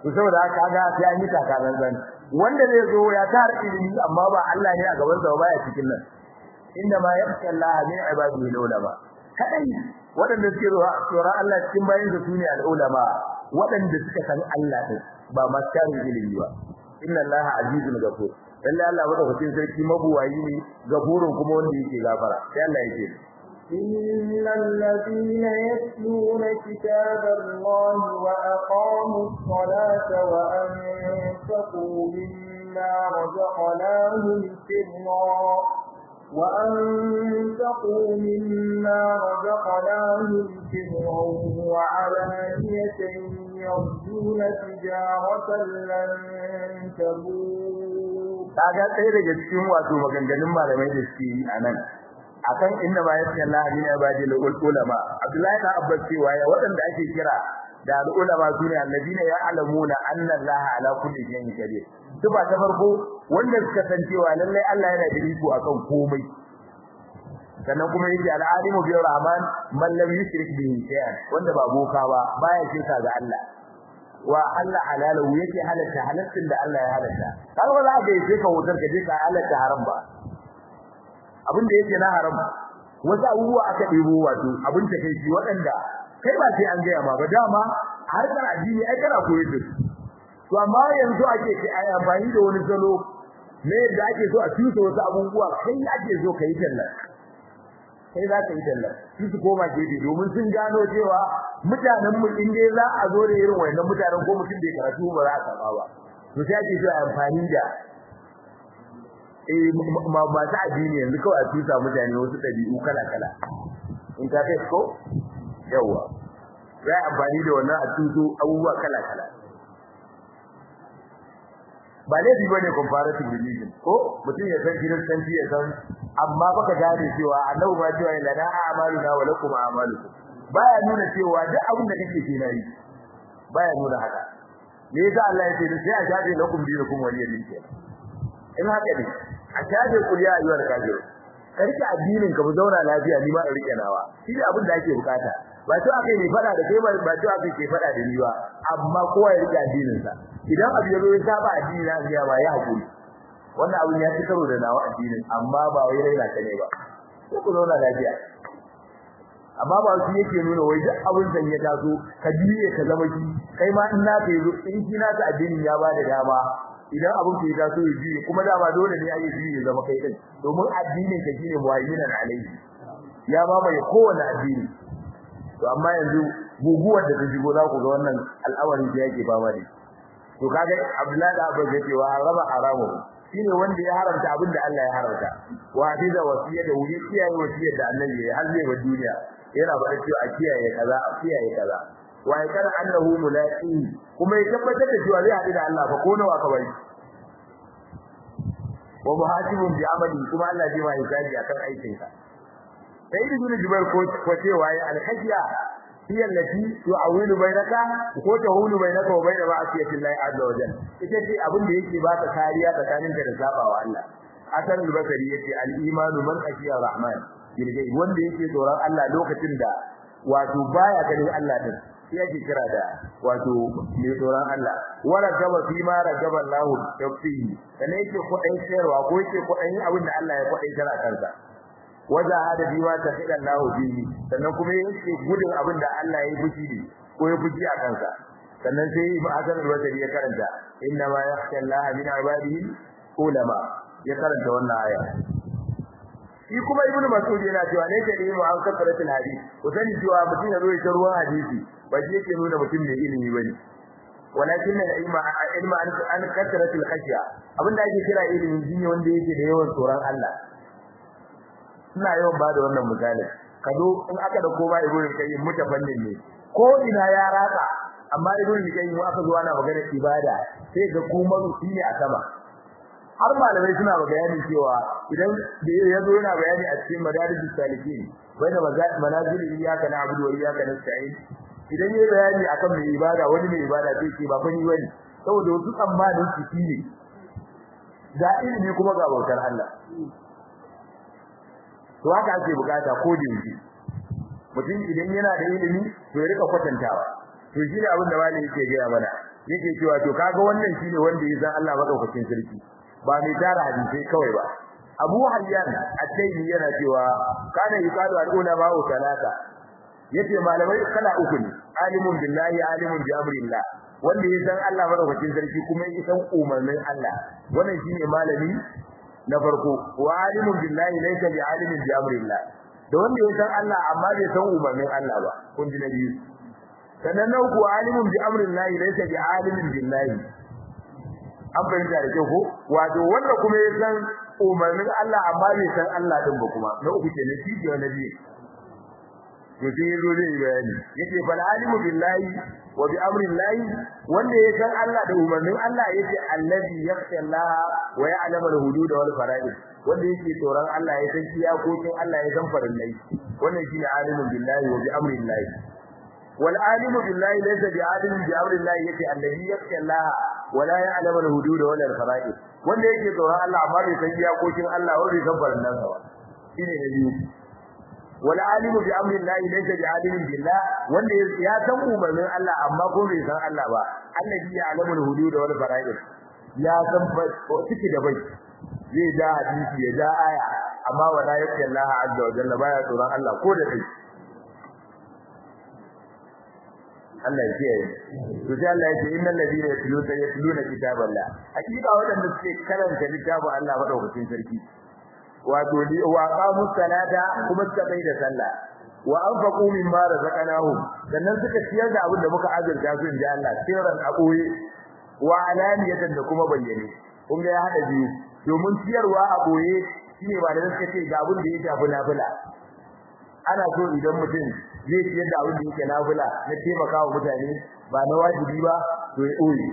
to saboda haka ga sai an yi takalan zan wanda zai zo ya tar ilimi amma ba Allah ne a gaban sa ba ya cikin nan inda ma yakhsha Allah min ibadihi ulama kadai wadanda suke zuwa tsoron Allah cikin bayin da sune al-ulama wadanda suka san Allah din ba maskarin ilimi ba inna Allah azizun ghafur lalle Allah madaukakin sarki mabuwayi ne gafurun kuma wanda yake gafara sai Allah yake إن الذين يتلون كتاب الله وأقاموا الصلاة وأنفقوا مما رزقناهم سرا وأنفقوا مما رزقناهم سرا وعلانية يرجون تجارة لن تبور. kaga ɗaya daga cikin wato maganganun malamai da suke yi a nan akan inda ma yake Allah ne ya bada ulama Abdullahi da Abbas cewa ya waɗanda ake kira da ulama sune annabina ya alamuna anna Allah ala kulli shay'in qadir tuba ta farko wanda suka san cewa lallai Allah yana da iko akan komai sannan kuma yake al-alimu bi rahman man lam yushrik bihi shay'an wanda ba boka ba baya shirka ga Allah wa Allah halalu yake halatta halaccin da Allah ya halatta kaga ba za ka yi ka wutar ka je ka halatta haram ba abin da yake na haram wasu abubuwa aka ɗebo wato abin ta kai waɗanda kai ba sai an gaya ma ba dama harkar addini ai kana koyar da su to amma yanzu ake kai ai amfani da wani salo ne da ake so a tusa wasu abubuwa kai ake so kai talla kai za ka yi talla su su koma gefe domin sun gano cewa mutanen mu in dai za a zo da irin wannan mutanen ko mutum bai karatu ba za a saba ba to sai ake so a amfani da eh masu addini yanzu kawai a tusa mutane wasu ɗabi'u kala-kala in ta kai ko yawa za a amfani da wannan a tuso abubuwa kala-kala ba laifi bane comparative religion ko mutum ya san kiristanci ya san amma baka gane cewa annabi ba cewa lana a'maluna wa lakum a'malukum baya nuna cewa duk abin da kake ke nayi baya nuna haka me yasa Allah ya ce sai a shafe lakum dinukum waliyadin kenan in haka ne a shafe kuliya ayyuhal kafir ka rike addinin ka mu zauna lafiya ni ma in rike nawa shi ne abin da ake bukata ba to akai ne fada da kai ba ba to akai ke fada da ni ba amma kowa ya rike addinin sa idan abu ya zo ya saba addini na ga ba ya hakuri wannan abin ya ci karo da nawa addinin amma ba wai raina ka ne ba ko ku zauna lafiya amma ba shi yake nuna wai duk abin da ya taso ka biye ka zama shi kai ma in na kai in shi na ta addinin ya ba da dama idan abin ke taso ya biye kuma dama dole ne ayi biye zama kai din domin addinin ka shine muwayyinan alaihi ya ba mai kowane addini to amma yanzu guguwar da ta shigo za ku ga wannan al'amari da yake fama da to kaga Abdullahi da Abbas yake wa harama haramu shine wanda ya haramta abin da Allah ya haramta wa hadiza wasiya da wuri kiyaye wasiyar da Annabi ya har zai wa duniya yana faɗa cewa a kiyaye kaza a kiyaye kaza wa ya kana annahu mulaqi kuma ya tabbatar da cewa zai haɗu da Allah fa ko nawa ka bari wa muhasibun bi amali kuma Allah zai ma hisabi akan aikin ka sai da gudu jibar ko ko cewa ya alhajiya hiya allati tu'awilu bainaka ko tahulu bainaka wa bain ma'asiyati Allah azza wa jalla ita ce abin da yake baka kariya tsakaninka da sabawa Allah asan al-basri yace al-imanu man khashiya rahman bilgai wanda yake tsoron Allah lokacin da wato baya ganin Allah din sai yake kira da wato mai tsoron Allah wala gaba fi ma ragaba Allah tafsihi kana yake kudin sayarwa ko yake kudin abin da Allah ya kudin tara kansa waja hada bi ma tafida Allah bihi sannan kuma yake gudun abin da Allah ya fushi ne ko ya fushi a kansa sannan sai Hasan al-Basri ya karanta inna ma yakhsha Allah min ibadihi ulama ya karanta wannan aya shi kuma ibnu mas'ud yana cewa ne da ilmu an kasaratul hadith ko sani cewa mutum ya zo ya ruwan hadisi ba shi yake nuna mutum mai ilimi bane walakin al ilma ilma an kasaratul khashya abinda ake kira ilimi shine wanda yake da yawan tsoron Allah ina yawan bada wannan misali ka zo in aka da koma ibnu kayyim mutafannin ne ko ina ya raka amma ibnu kayyim aka zo ana magana ibada sai ga kuma shine a sama har malamai suna bayani cewa idan da ya zo yana bayani a cikin madarijus salikin wanda manazil iyyaka na'budu wa iyyaka nasta'in idan yayi bayani akan mai ibada wani mai ibada sai ce ba fani bane saboda wasu tsammanin su shine ga ilimi kuma ga bautar Allah to haka ake bukata ko da yake mutum idan yana da ilimi to ya rika kwatantawa to shi ne abin da malami yake gaya mana yake cewa to kaga wannan shine wanda ya san Allah madaukakin sarki ba mai tara hadisi kawai ba Abu Hayyan at-Taymi yana cewa kana yuqalu al-ulama wa salata yace malamai kala uku ne alimun billahi alimun bi amrillah wanda ya san Allah madaukakin sarki kuma ya san umarnin Allah wannan shine malami na farko wa alimun billahi laysa bi alimin bi amrillah da wanda ya san Allah amma bai san umarnin Allah ba kun ji na biyu sannan na uku alimun bi amrillah laysa bi alimin billahi an fahimta da kyau ko wato wanda kuma ya san umarnin Allah amma bai san Allah din ba kuma na uku kenan shi ke na biyu to sai yazo zai bayani yace fal alimu billahi wa bi amri llahi wanda ya san Allah da umarnin Allah yace allazi yakhsha Allah wa ya'lamu al-hudud wal fara'id wanda yake tsoron Allah ya san iyakokin Allah ya san farillai wannan shine alimu billahi wa bi amri llahi wal alimu billahi laysa bi alimin bi amri llahi yace allazi yakhsha Allah wa la ya'lamu al-hudud wal fara'id wanda yake tsoron Allah amma bai san iyakokin Allah wa bai san farillan sa ba shine ne biyu wal alimu bi amri llahi laysa bi alimin billah wanda ya san umarnin Allah amma ko bai san Allah ba allazi ya'lamu al-hudud wal fara'id ya san ciki da bai zai da hadisi ya da aya amma wala yakki Allah azza wa jalla baya tsoron Allah ko da kai Allah ya kiyaye to sai Allah ya ce innal ladina yatluna yatluna kitaballah hakika wadanda suke karanta littafin Allah madaukakin sarki wato li wa qamu salata kuma suka bai da sallah wa anfaqu mimma razaqnahum sannan suka ciyar da abin da muka azurta su inda Allah sirran aboye wa alaniyatan da kuma bayyane kun ga ya hada biyu domin ciyarwa a boye shine ba da suka ce ga abin da ya shafi nafila ana so idan mutum zai ciyar da abin da yake nafila na taimakawa mutane ba na wajibi ba to ya ɓoye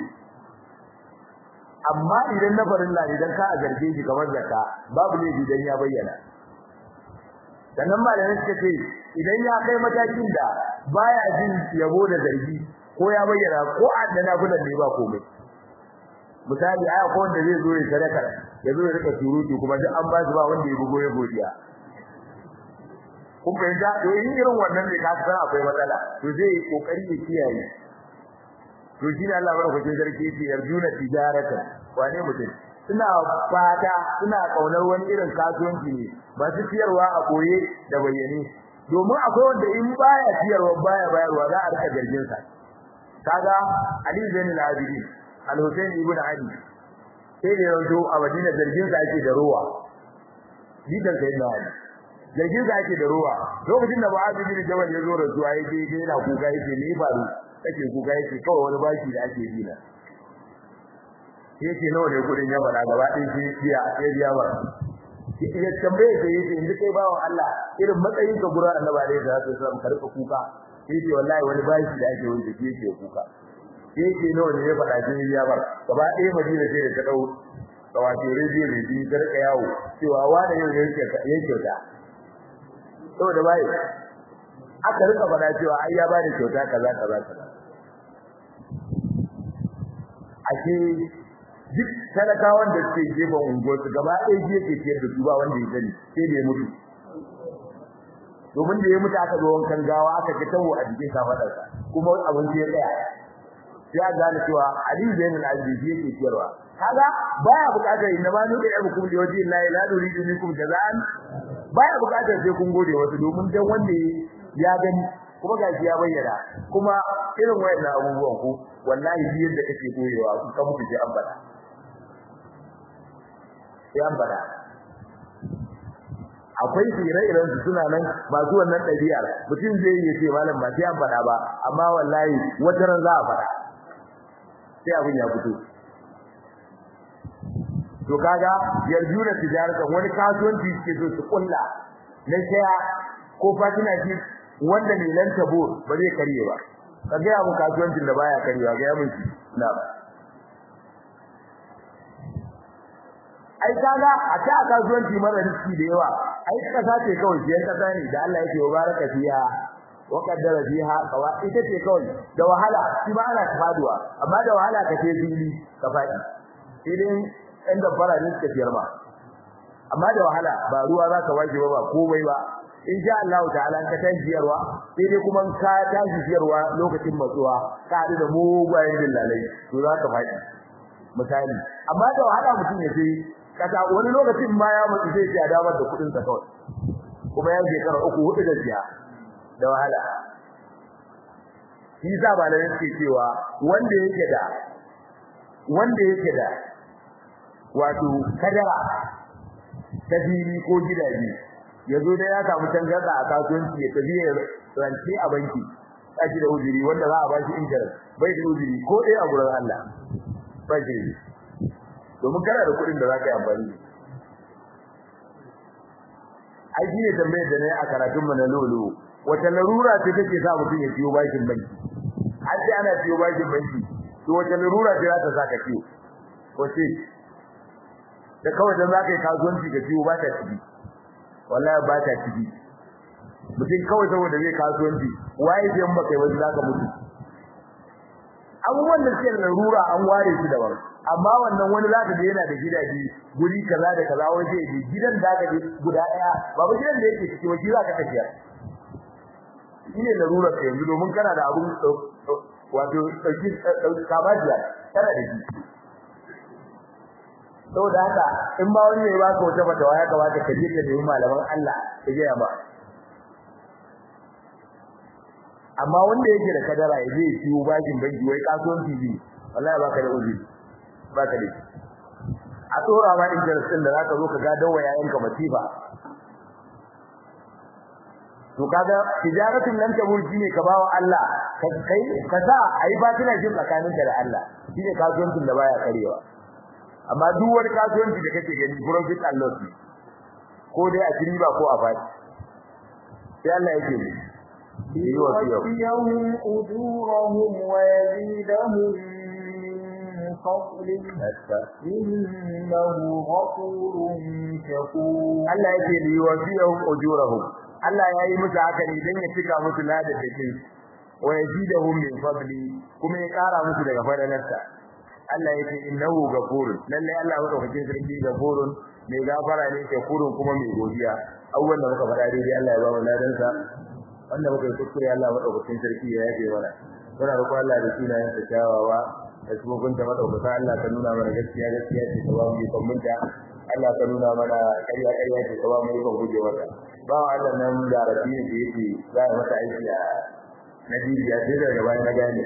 amma idan na farilla idan ka a zarge shi kamar zakka babu ne idan ya bayyana sannan malamai suka ce idan ya kai matakin da baya jin yabo da zargi ko ya bayyana ko addana kudan ne ba komai misali aya ko wanda zai zo ya sadaka ya zo ya rika surutu kuma duk an ba shi ba wanda ya bugo ya godiya kun fahimta to in irin wannan ne ka san akwai matsala to zai yi kokari ya kiyaye to shi ne Allah barkatun sarki yake yarjuna tijarata wane mutum suna fata suna kaunar wani irin kasuwanci ne masu siyarwa a koye da bayyane domin akwai wanda in baya siyarwa baya bayarwa za a rika gargin sa kaga Ali Zain al-Abidin Al-Husayn ibn Ali sai da yanzu a Madina zargin sa ake da ruwa bidan sai da Ali zargin sa ake da ruwa lokacin da Mu'adh bin Jabal ya zo da zuwa yake yana kuka yake ne faru kake kuka yake kawai wani baki da ake bi na yake nawa ne kudin ya fara gaba ɗin shi biya ya biya ba ya tambaye da yake inda kai bawo Allah irin matsayin ka gurin annabi alaihi salatu wasallam ka rika kuka yake wallahi wani baki da ake wanda yake kuka yake nawa ne ya fara shi ya bar gaba ɗaya madina sai da ta dau kawace rediyo ne bi ta rika yawo cewa wani yau yake yake ta saboda bai aka rika fada cewa ai ya bada kyauta kaza kaza kaza ake duk talakawan da suke gefen unguwar su gaba ɗaya ji yake ciyar da su ba wanda ya sani sai da ya mutu domin da ya mutu aka zo wankan gawa aka ga tawo a jikin kafadarsa kuma abin ya tsaya sai a gane cewa Ali Zain al-Aziz yake ciyarwa kaga baya bukatar inna ma nuka ya hukum da waji Allah la nuridu minkum jazaan baya bukatar sai kun gode wasu domin dan wanda ya gani kuma gashi ya bayyana kuma irin wayannan abubuwan ku wallahi bi yadda kake koyewa ku ka mutu sai an bada sai an bada akwai ire-iren su suna nan masu wannan ɗabi'ar mutum zai yi ce malam ba sai an bada ba amma wallahi wata ran za a fada sai abin ya fito to kaga yarjuna tijaratan wani kasuwanci suke so su kulla na shaya ko fatina shi wanda ne lan tabo ba zai karye ba kaga ya mu kasuwancin da baya karyewa ga yamin shi na ai kaga a ta kasuwanci mara riski da yawa ai kasa ce kawai shi kasa ne da Allah yake baraka fiha wa qaddara fiha qawa ita ce kawai da wahala shi ba ana faduwa amma da wahala ka ce fili ka fadi sai dai ɗan da fara ne suka fiyar ba amma da wahala ba ruwa za ka waje ba ba komai ba insha Allah ta'ala ka tashi siyarwa sai dai kuma ka tashi siyarwa lokacin matsuwa ka haɗu da mugayen dillalai to za ka faɗi misali amma da wahala mutum ya sai kasa wani lokacin ma ya mutu sai ya damar da kuɗin sa kawai kuma ya shekara uku hudu da siya da wahala shi sa ba da yake cewa wanda yake da wanda yake da wato kadara ta fili ko gidaje yazo da ya samu tangarda a kasuwanci ya tafi ya rance a banki kaji da uzuri wanda za a ba shi interest bai da uzuri ko dai a gurin Allah bai da domin kana da kuɗin da za ka yi amfani da ai shi ne tambayar da nayi a karatun mu na lolo wata larura ce take sa mutum ya ciyo bashin banki har sai ana ciyo bashin banki to wata larura ce za ta saka ciwo wace da kawai dan zaka yi kasuwanci ka ciwo ba ta ciki wallahi ba ta ciki mutum kawai saboda zai kasuwanci waye zai in baka yi wasu zaka mutu abubuwan da suke da larura an ware su daban amma wannan wani zaka je yana da gidaje guri kaza da kaza wani zai je gidan da ka je guda daya babu gidan da yake ciki wani zaka tafiya shine larurar ka yanzu domin kana da abun wato dauki kabajiya kana da shi saboda haka in ba wani ne ba ka wata fatawa ya kamata ka je ka nemi malaman Allah ka je ba amma wanda yake da kadara ya je ciwo bakin banki wai kasuwanci ne wallahi baka da uzuri baka da shi a tsora ma interest din da zaka zo ka ga dawo yayanka masifa to kaga tijaratun nan ta burji ne ka bawa Allah kai ka sa ai ba kina jin tsakaninka da Allah shine kasuwancin da baya karewa amma duk wani kasuwanci da kake gani profit and loss ko dai a riba ko a fadi sai Allah yake ne يوفيهم أجورهم ويزيدهم من فضله إنه غفور شكور Allah yake li yuwafiyahum ujurahum Allah yayi musu haka ne dan ya cika musu ladar da ke wa yazidahum min fadli kuma ya kara musu daga fadalarsa Allah yake innahu ghafurun lalle Allah madaukakin sarki ghafurun mai gafara ne shakurun kuma mai godiya abubuwan da muka faɗa dai Allah ya ba mu ladan sa wanda muka yi kuskure Allah madaukakin sarki ya yafe mana muna roƙon Allah da sunayen sa kyawawa da shugaban ta madaukaka Allah ka nuna mana gaskiya gaskiya ce ka ba mu ikon munta Allah ka nuna mana ƙarya ƙarya ce ka ba mu ikon guje mata ba Allah nan da rabi da yake za a masa aiki a Najeriya sai daga bayan na gane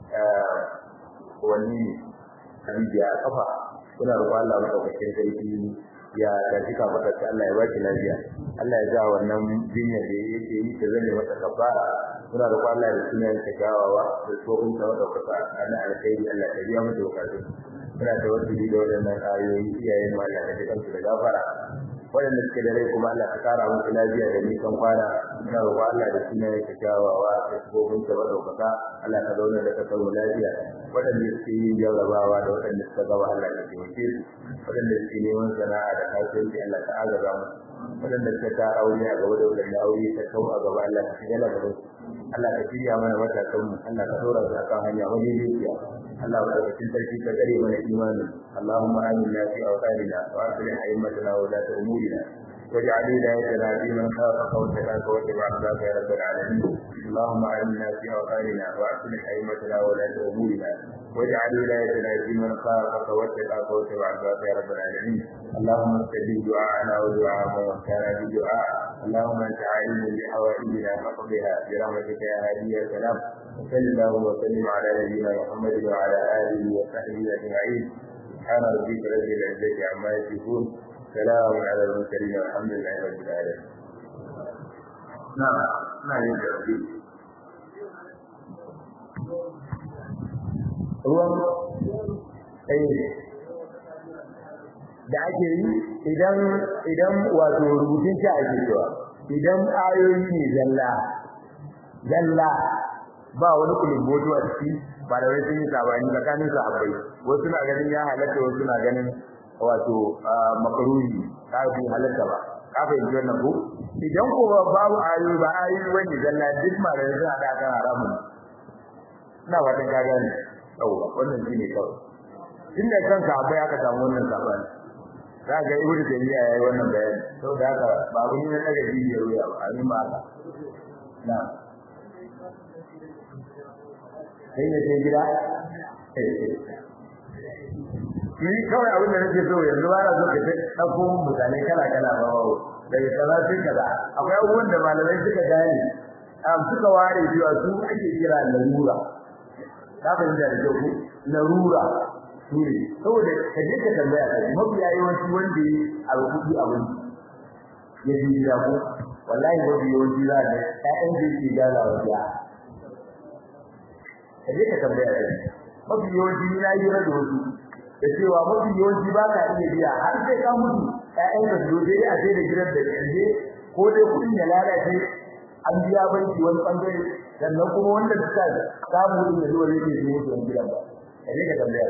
wani ne Habibiya a kafa kuna roƙon Allah madaukakin sarki ya tafi ka fata ta Allah ya baki lafiya Allah ya ja wannan jinya da yake yi ta zame masa kafara kuna roƙon Allah da sunan ta gawawa da tsohon ta madaukaka ana alkhairi Allah ya biya mata bukatu muna tawassuli da wannan ayoyi iyayen mu Allah ya ji kansu da gafara waɗanda suke da rai kuma Allah ka kara musu lafiya da nisan kwana ina roƙon Allah da sunan ta gawawa da tsohon ta madaukaka Allah ka zauna da kasar mu lafiya waɗanda suke yin jarrabawa da waɗanda suka gaba Allah ka taimake su waɗanda suke neman sana'a da kasuwanci Allah ka agaza mu waɗanda suka ta aure a gaba da waɗanda aure ta kau a gaba Allah ka shiga gaban su Allah ka shirya mana matakan mu Allah ka dora su akan hanya wani dukiya Allah ka ɗauki sarki ka tsare mana imanin Allahumma aminna fi awtanina wa aslih a'immatana wa la umurina واجعل ولايتنا في من خافك واتقاك واتبع رضاك يا رب العالمين اللهم علمنا في اوطاننا واصلح ائمتنا ولاة امورنا واجعل ولايتنا في من خافك واتقاك واتبع رضاك يا رب العالمين اللهم استجب دعاءنا ودعاء من كان بدعاء اللهم انت عالم بحوائجنا فاقضها برحمتك يا هادي يا سلام وصل اللهم وسلم على نبينا محمد وعلى اله وصحبه اجمعين سبحان ربك رب العزه عما يصفون سلام على المرسلين والحمد لله رب العالمين نعم ما يجب ruwan da ake yi idan idan wato rubutun shi ake cewa idan ayoyi ne zalla zalla ba wani kulubboto a ciki ba da wani sun yi sabani tsakanin sahabbai wasu na ganin ya halatta wasu na ganin wato makaruhi kafin halatta ba kafin ji wannan ko idan ko babu ayoyi ba ayoyi wani zalla duk ma da suna da kan haramun ina fatan ka gane yawa wannan shine kawai tunda kanka abai aka samu wannan sabani za ga ibnu taymiya yayi wannan bayani saboda haka ba abun ne daga jijiyar wuya ba amin ba haka na sai ne sai gida ni kawai abin da nake so yanzu ba na so ka ta ɗauko mutane kala kala ba ba daga kaza sai kaza akwai abubuwan da malamai suka gane am suka ware cewa su ake kira larura ka fahimta da kyau larura su ne saboda ka je ka tambaya ka mafiya yawanci wanda yi alƙudi abin ya ji gida ko wallahi mafi yawanci za ka ƴaƴan da yake gaza wa biya ka je ka tambaya ka mafi yawanci na yi da wasu da cewa mafi yawanci ba ka iya biya har sai ka mutu ƴaƴan ka zo dai a sai da gidan da ƙarshe ko dai kuɗin ya lalace an biya banki wani bangare sannan kuma wanda suka samu din da zuwa yake su mutu wani gidan ba kaje ka tambaya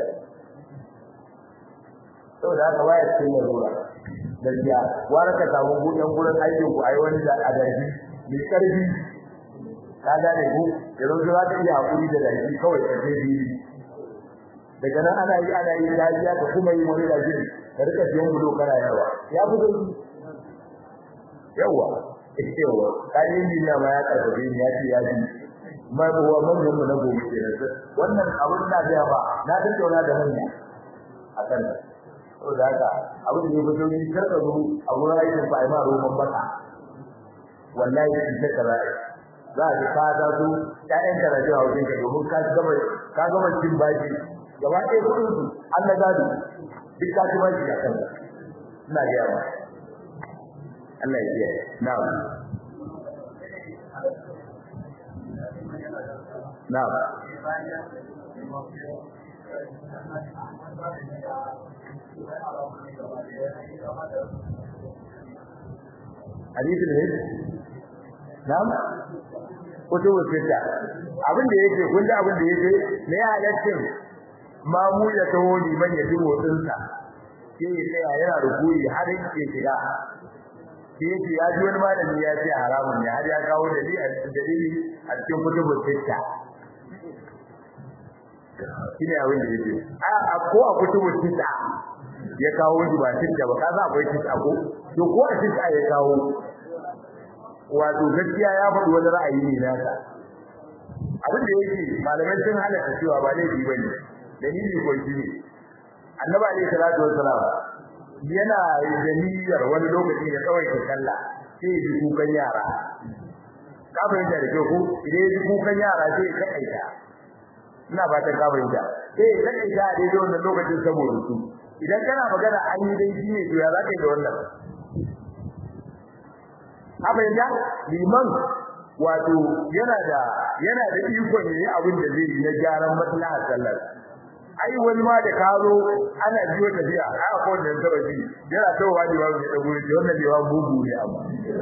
saboda haka waya cikin larura gaskiya wara ka samu gudan gurin aikin ku ai wani da adarbi mai karfi ka gane ku da zo za ta iya hakuri da daki kawai ka je bibi daga nan ana yi ana yi lafiya ka kuma yi wani da jini ka rika siyan bulo kana yawa ya fi sauki yawa yawa kayan duniya ma ya karfafe ni ya ce ya ji ma ruwa manyan mu na gobe kenan wannan abin da ga ba na tattauna da manya akan saboda haka abin da ya fito ni karka zo a wurin aikin fa ai ma roman baka wallahi in ta kaza za ka ka da su ƴaƴan ka rajuwa wajen ka domin ka gaba ka gaba cin baki gaba ɗaya kudin su Allah gado duk ka ci baki a kanka ina ga yawa Allah ya kiyaye na'am na'am hadisin ne na'am kutubu sita abin da yake kun da abin da yake ne ya halaccin mamu ya taho liman ya ji motsinsa sai ya tsaya yana rukuyi har yake shiga sai yake ya ji wani malami ya ce haramun ne har ya kawo dalili a cikin dalili a cikin kutubul sitta shine abin da yake a ko a kutubul sitta ya kawo shi ba sitta ba kaza akwai sitta ko to ko a sitta ya kawo wato gaskiya ya faɗi wani ra'ayi ne nasa abin da yake malamai sun halatta cewa ba laifi bane dalili ko shi ne annabi alaihi salatu wassalam yana da niyyar wani lokaci ya kawai ta sallah sai ya ji kukan yara ka fahimta da kyau ko idan ya ji kukan yara sai ya kaita ina ba ta ka fahimta sai ya kaita a daidai wannan lokacin saboda su idan kana magana an yi dai shi ne to ya za ka yi da wannan ka fahimta liman wato yana da yana da ikon yayi abin da zai yi na gyaran maslahar sallar ai wani ma da karo ana biyo tafiya a ko da taba ji yana tawa da babu da guri da wannan da babu bugu ne amma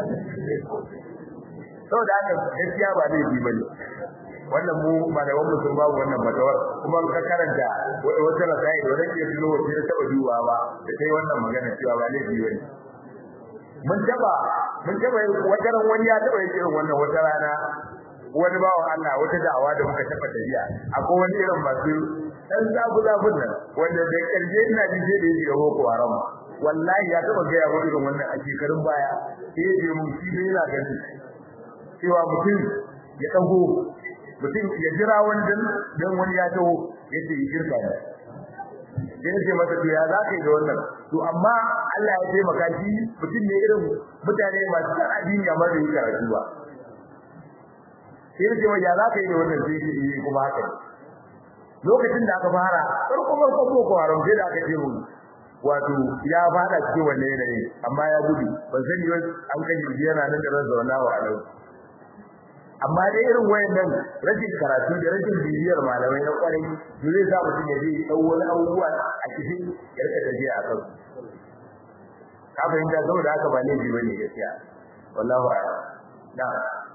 saboda haka gaskiya ba zai yi bane wannan mu malaman mu sun babu wannan matawar kuma ka karanta wata rasai da wani ke tuno wata da taba duwa ba da kai wannan magana cewa ba laifi bane mun taba mun taba wata ran wani ya taba yin irin wannan wata rana wani bawan Allah wata da'awa da muka taba tafiya akwai wani irin masu dan zabu zabun nan wanda da karshe ina ji sai da yake ga boko haram wallahi ya taba ga yawo irin wannan a shekarun baya sai ya je mun shi bai yana gani cewa mutum ya dago mutum ya jira wani dan dan wani ya taho yace yi shirka ne sai ce masa to ya zaka yi da wannan to amma Allah ya taimaka shi mutum ne irin mutane masu addini amma bai karatu ba sai ce ya zaka yi da wannan sai yi kuma haka lokacin da aka fara farko farko boko haram sai da aka ce mu wato ya fada cikin wannan yanayi amma ya gudu ban sani wai an kaji yana nan da ran zauna wa alau amma dai irin wayannan rashin karatu da rashin bibiyar malamai na kwarai to zai sa mutum ya je dau wani abubuwa a cikin ya rika tafiya a kan ka fahimta saboda haka ba laifi bane gaskiya wallahu a'lam na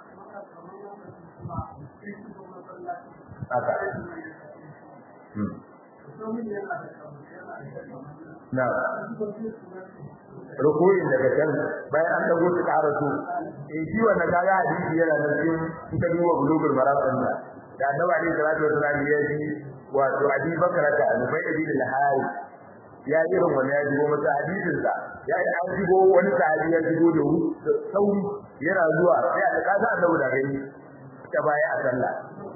haka na rukuyin daga can bayan an dago ta ƙara su eh shi wannan kaga hadisi yana nan cikin ita duwa bulugul maraqan da da annabi alaihi salatu wasallam ya ji wato abi bakara ta alubai ibn al-hari ya irin wani ya jigo masa hadisin sa ya an jigo wani sahabi ya jigo da sauri yana zuwa sai a kasa annabi da gani ta baya a sallah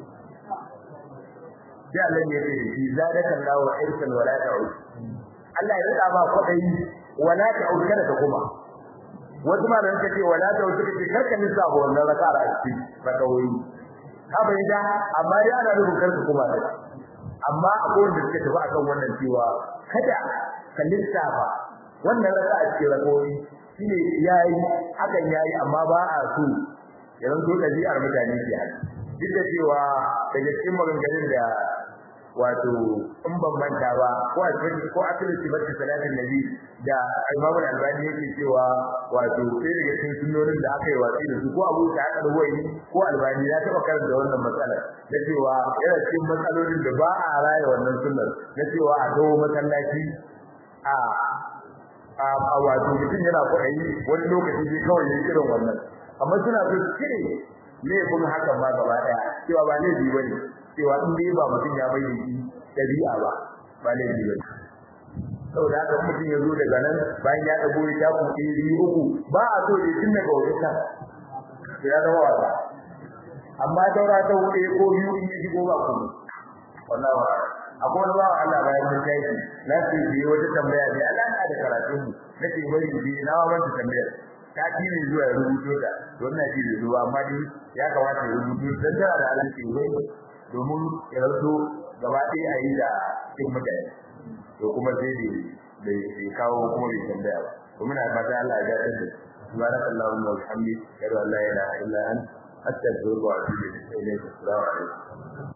sai Allah ya ce shi zadaka Allahu irsan wala ta'ud Allah ya rada ba kwadai wala ta'ud kada ka kuma wasu ma da ce wala ta'ud suka ce karka nisa ba wannan raka'a a cikin rakawoyi ka bai da amma ya ana rubun karka kuma da amma akwai wanda suka tafi akan wannan cewa kada ka lissafa wannan raka'a cikin rakawoyi shine yayi hakan yayi amma ba a so yanzu dabi'ar mutane ke haka duk da cewa daga cikin maganganun da wato in ban manta ba ko a cikin ko a cikin sifatu salatin nabi da Imam Al-Albani yake cewa wato sai daga cikin sunnonin da aka yi watsi da su ko Abu Sa'id al-Huwaini ko Albani ya taba karanta wannan matsala da cewa yana cikin matsalolin da ba a raya wannan sunnar na cewa a dawo masallaci a a wato mutum yana kwaɗayi wani lokaci sai kawai ya irin wannan amma suna so su cire laifin hakan ma gaba ɗaya cewa ba laifi ba ne cewa in dai ba mutum ya bai shi dabi'a ba ba laifi ba saboda haka mutum ya zo daga nan bayan ya dago ya tafi ɗiri uku ba a so ya tun daga wajen kan ya zama wasa amma daura ta wuce ko biyu in ya shigo ba kuma wallahi wa akwai wani bawa Allah bayan mun tashi na ce bi wata tambaya ne Allah na da karatu mu nake bari bi na wa wata tambayar ta ci ne zuwa ya rubuto ta to ina ji da zuwa amma dai ya kamata ya rubuto dan tana da alaƙa wai domin ya rasu gaba ɗaya a yi da cikin mutane to kuma sai da bai kawo kuma bai tambaya ba to muna fata Allah ya gatar da subhanaka allahumma wa bihamdika ashhadu an la ilaha illa anta astaghfiruka wa atubu ilayk assalamu alaikum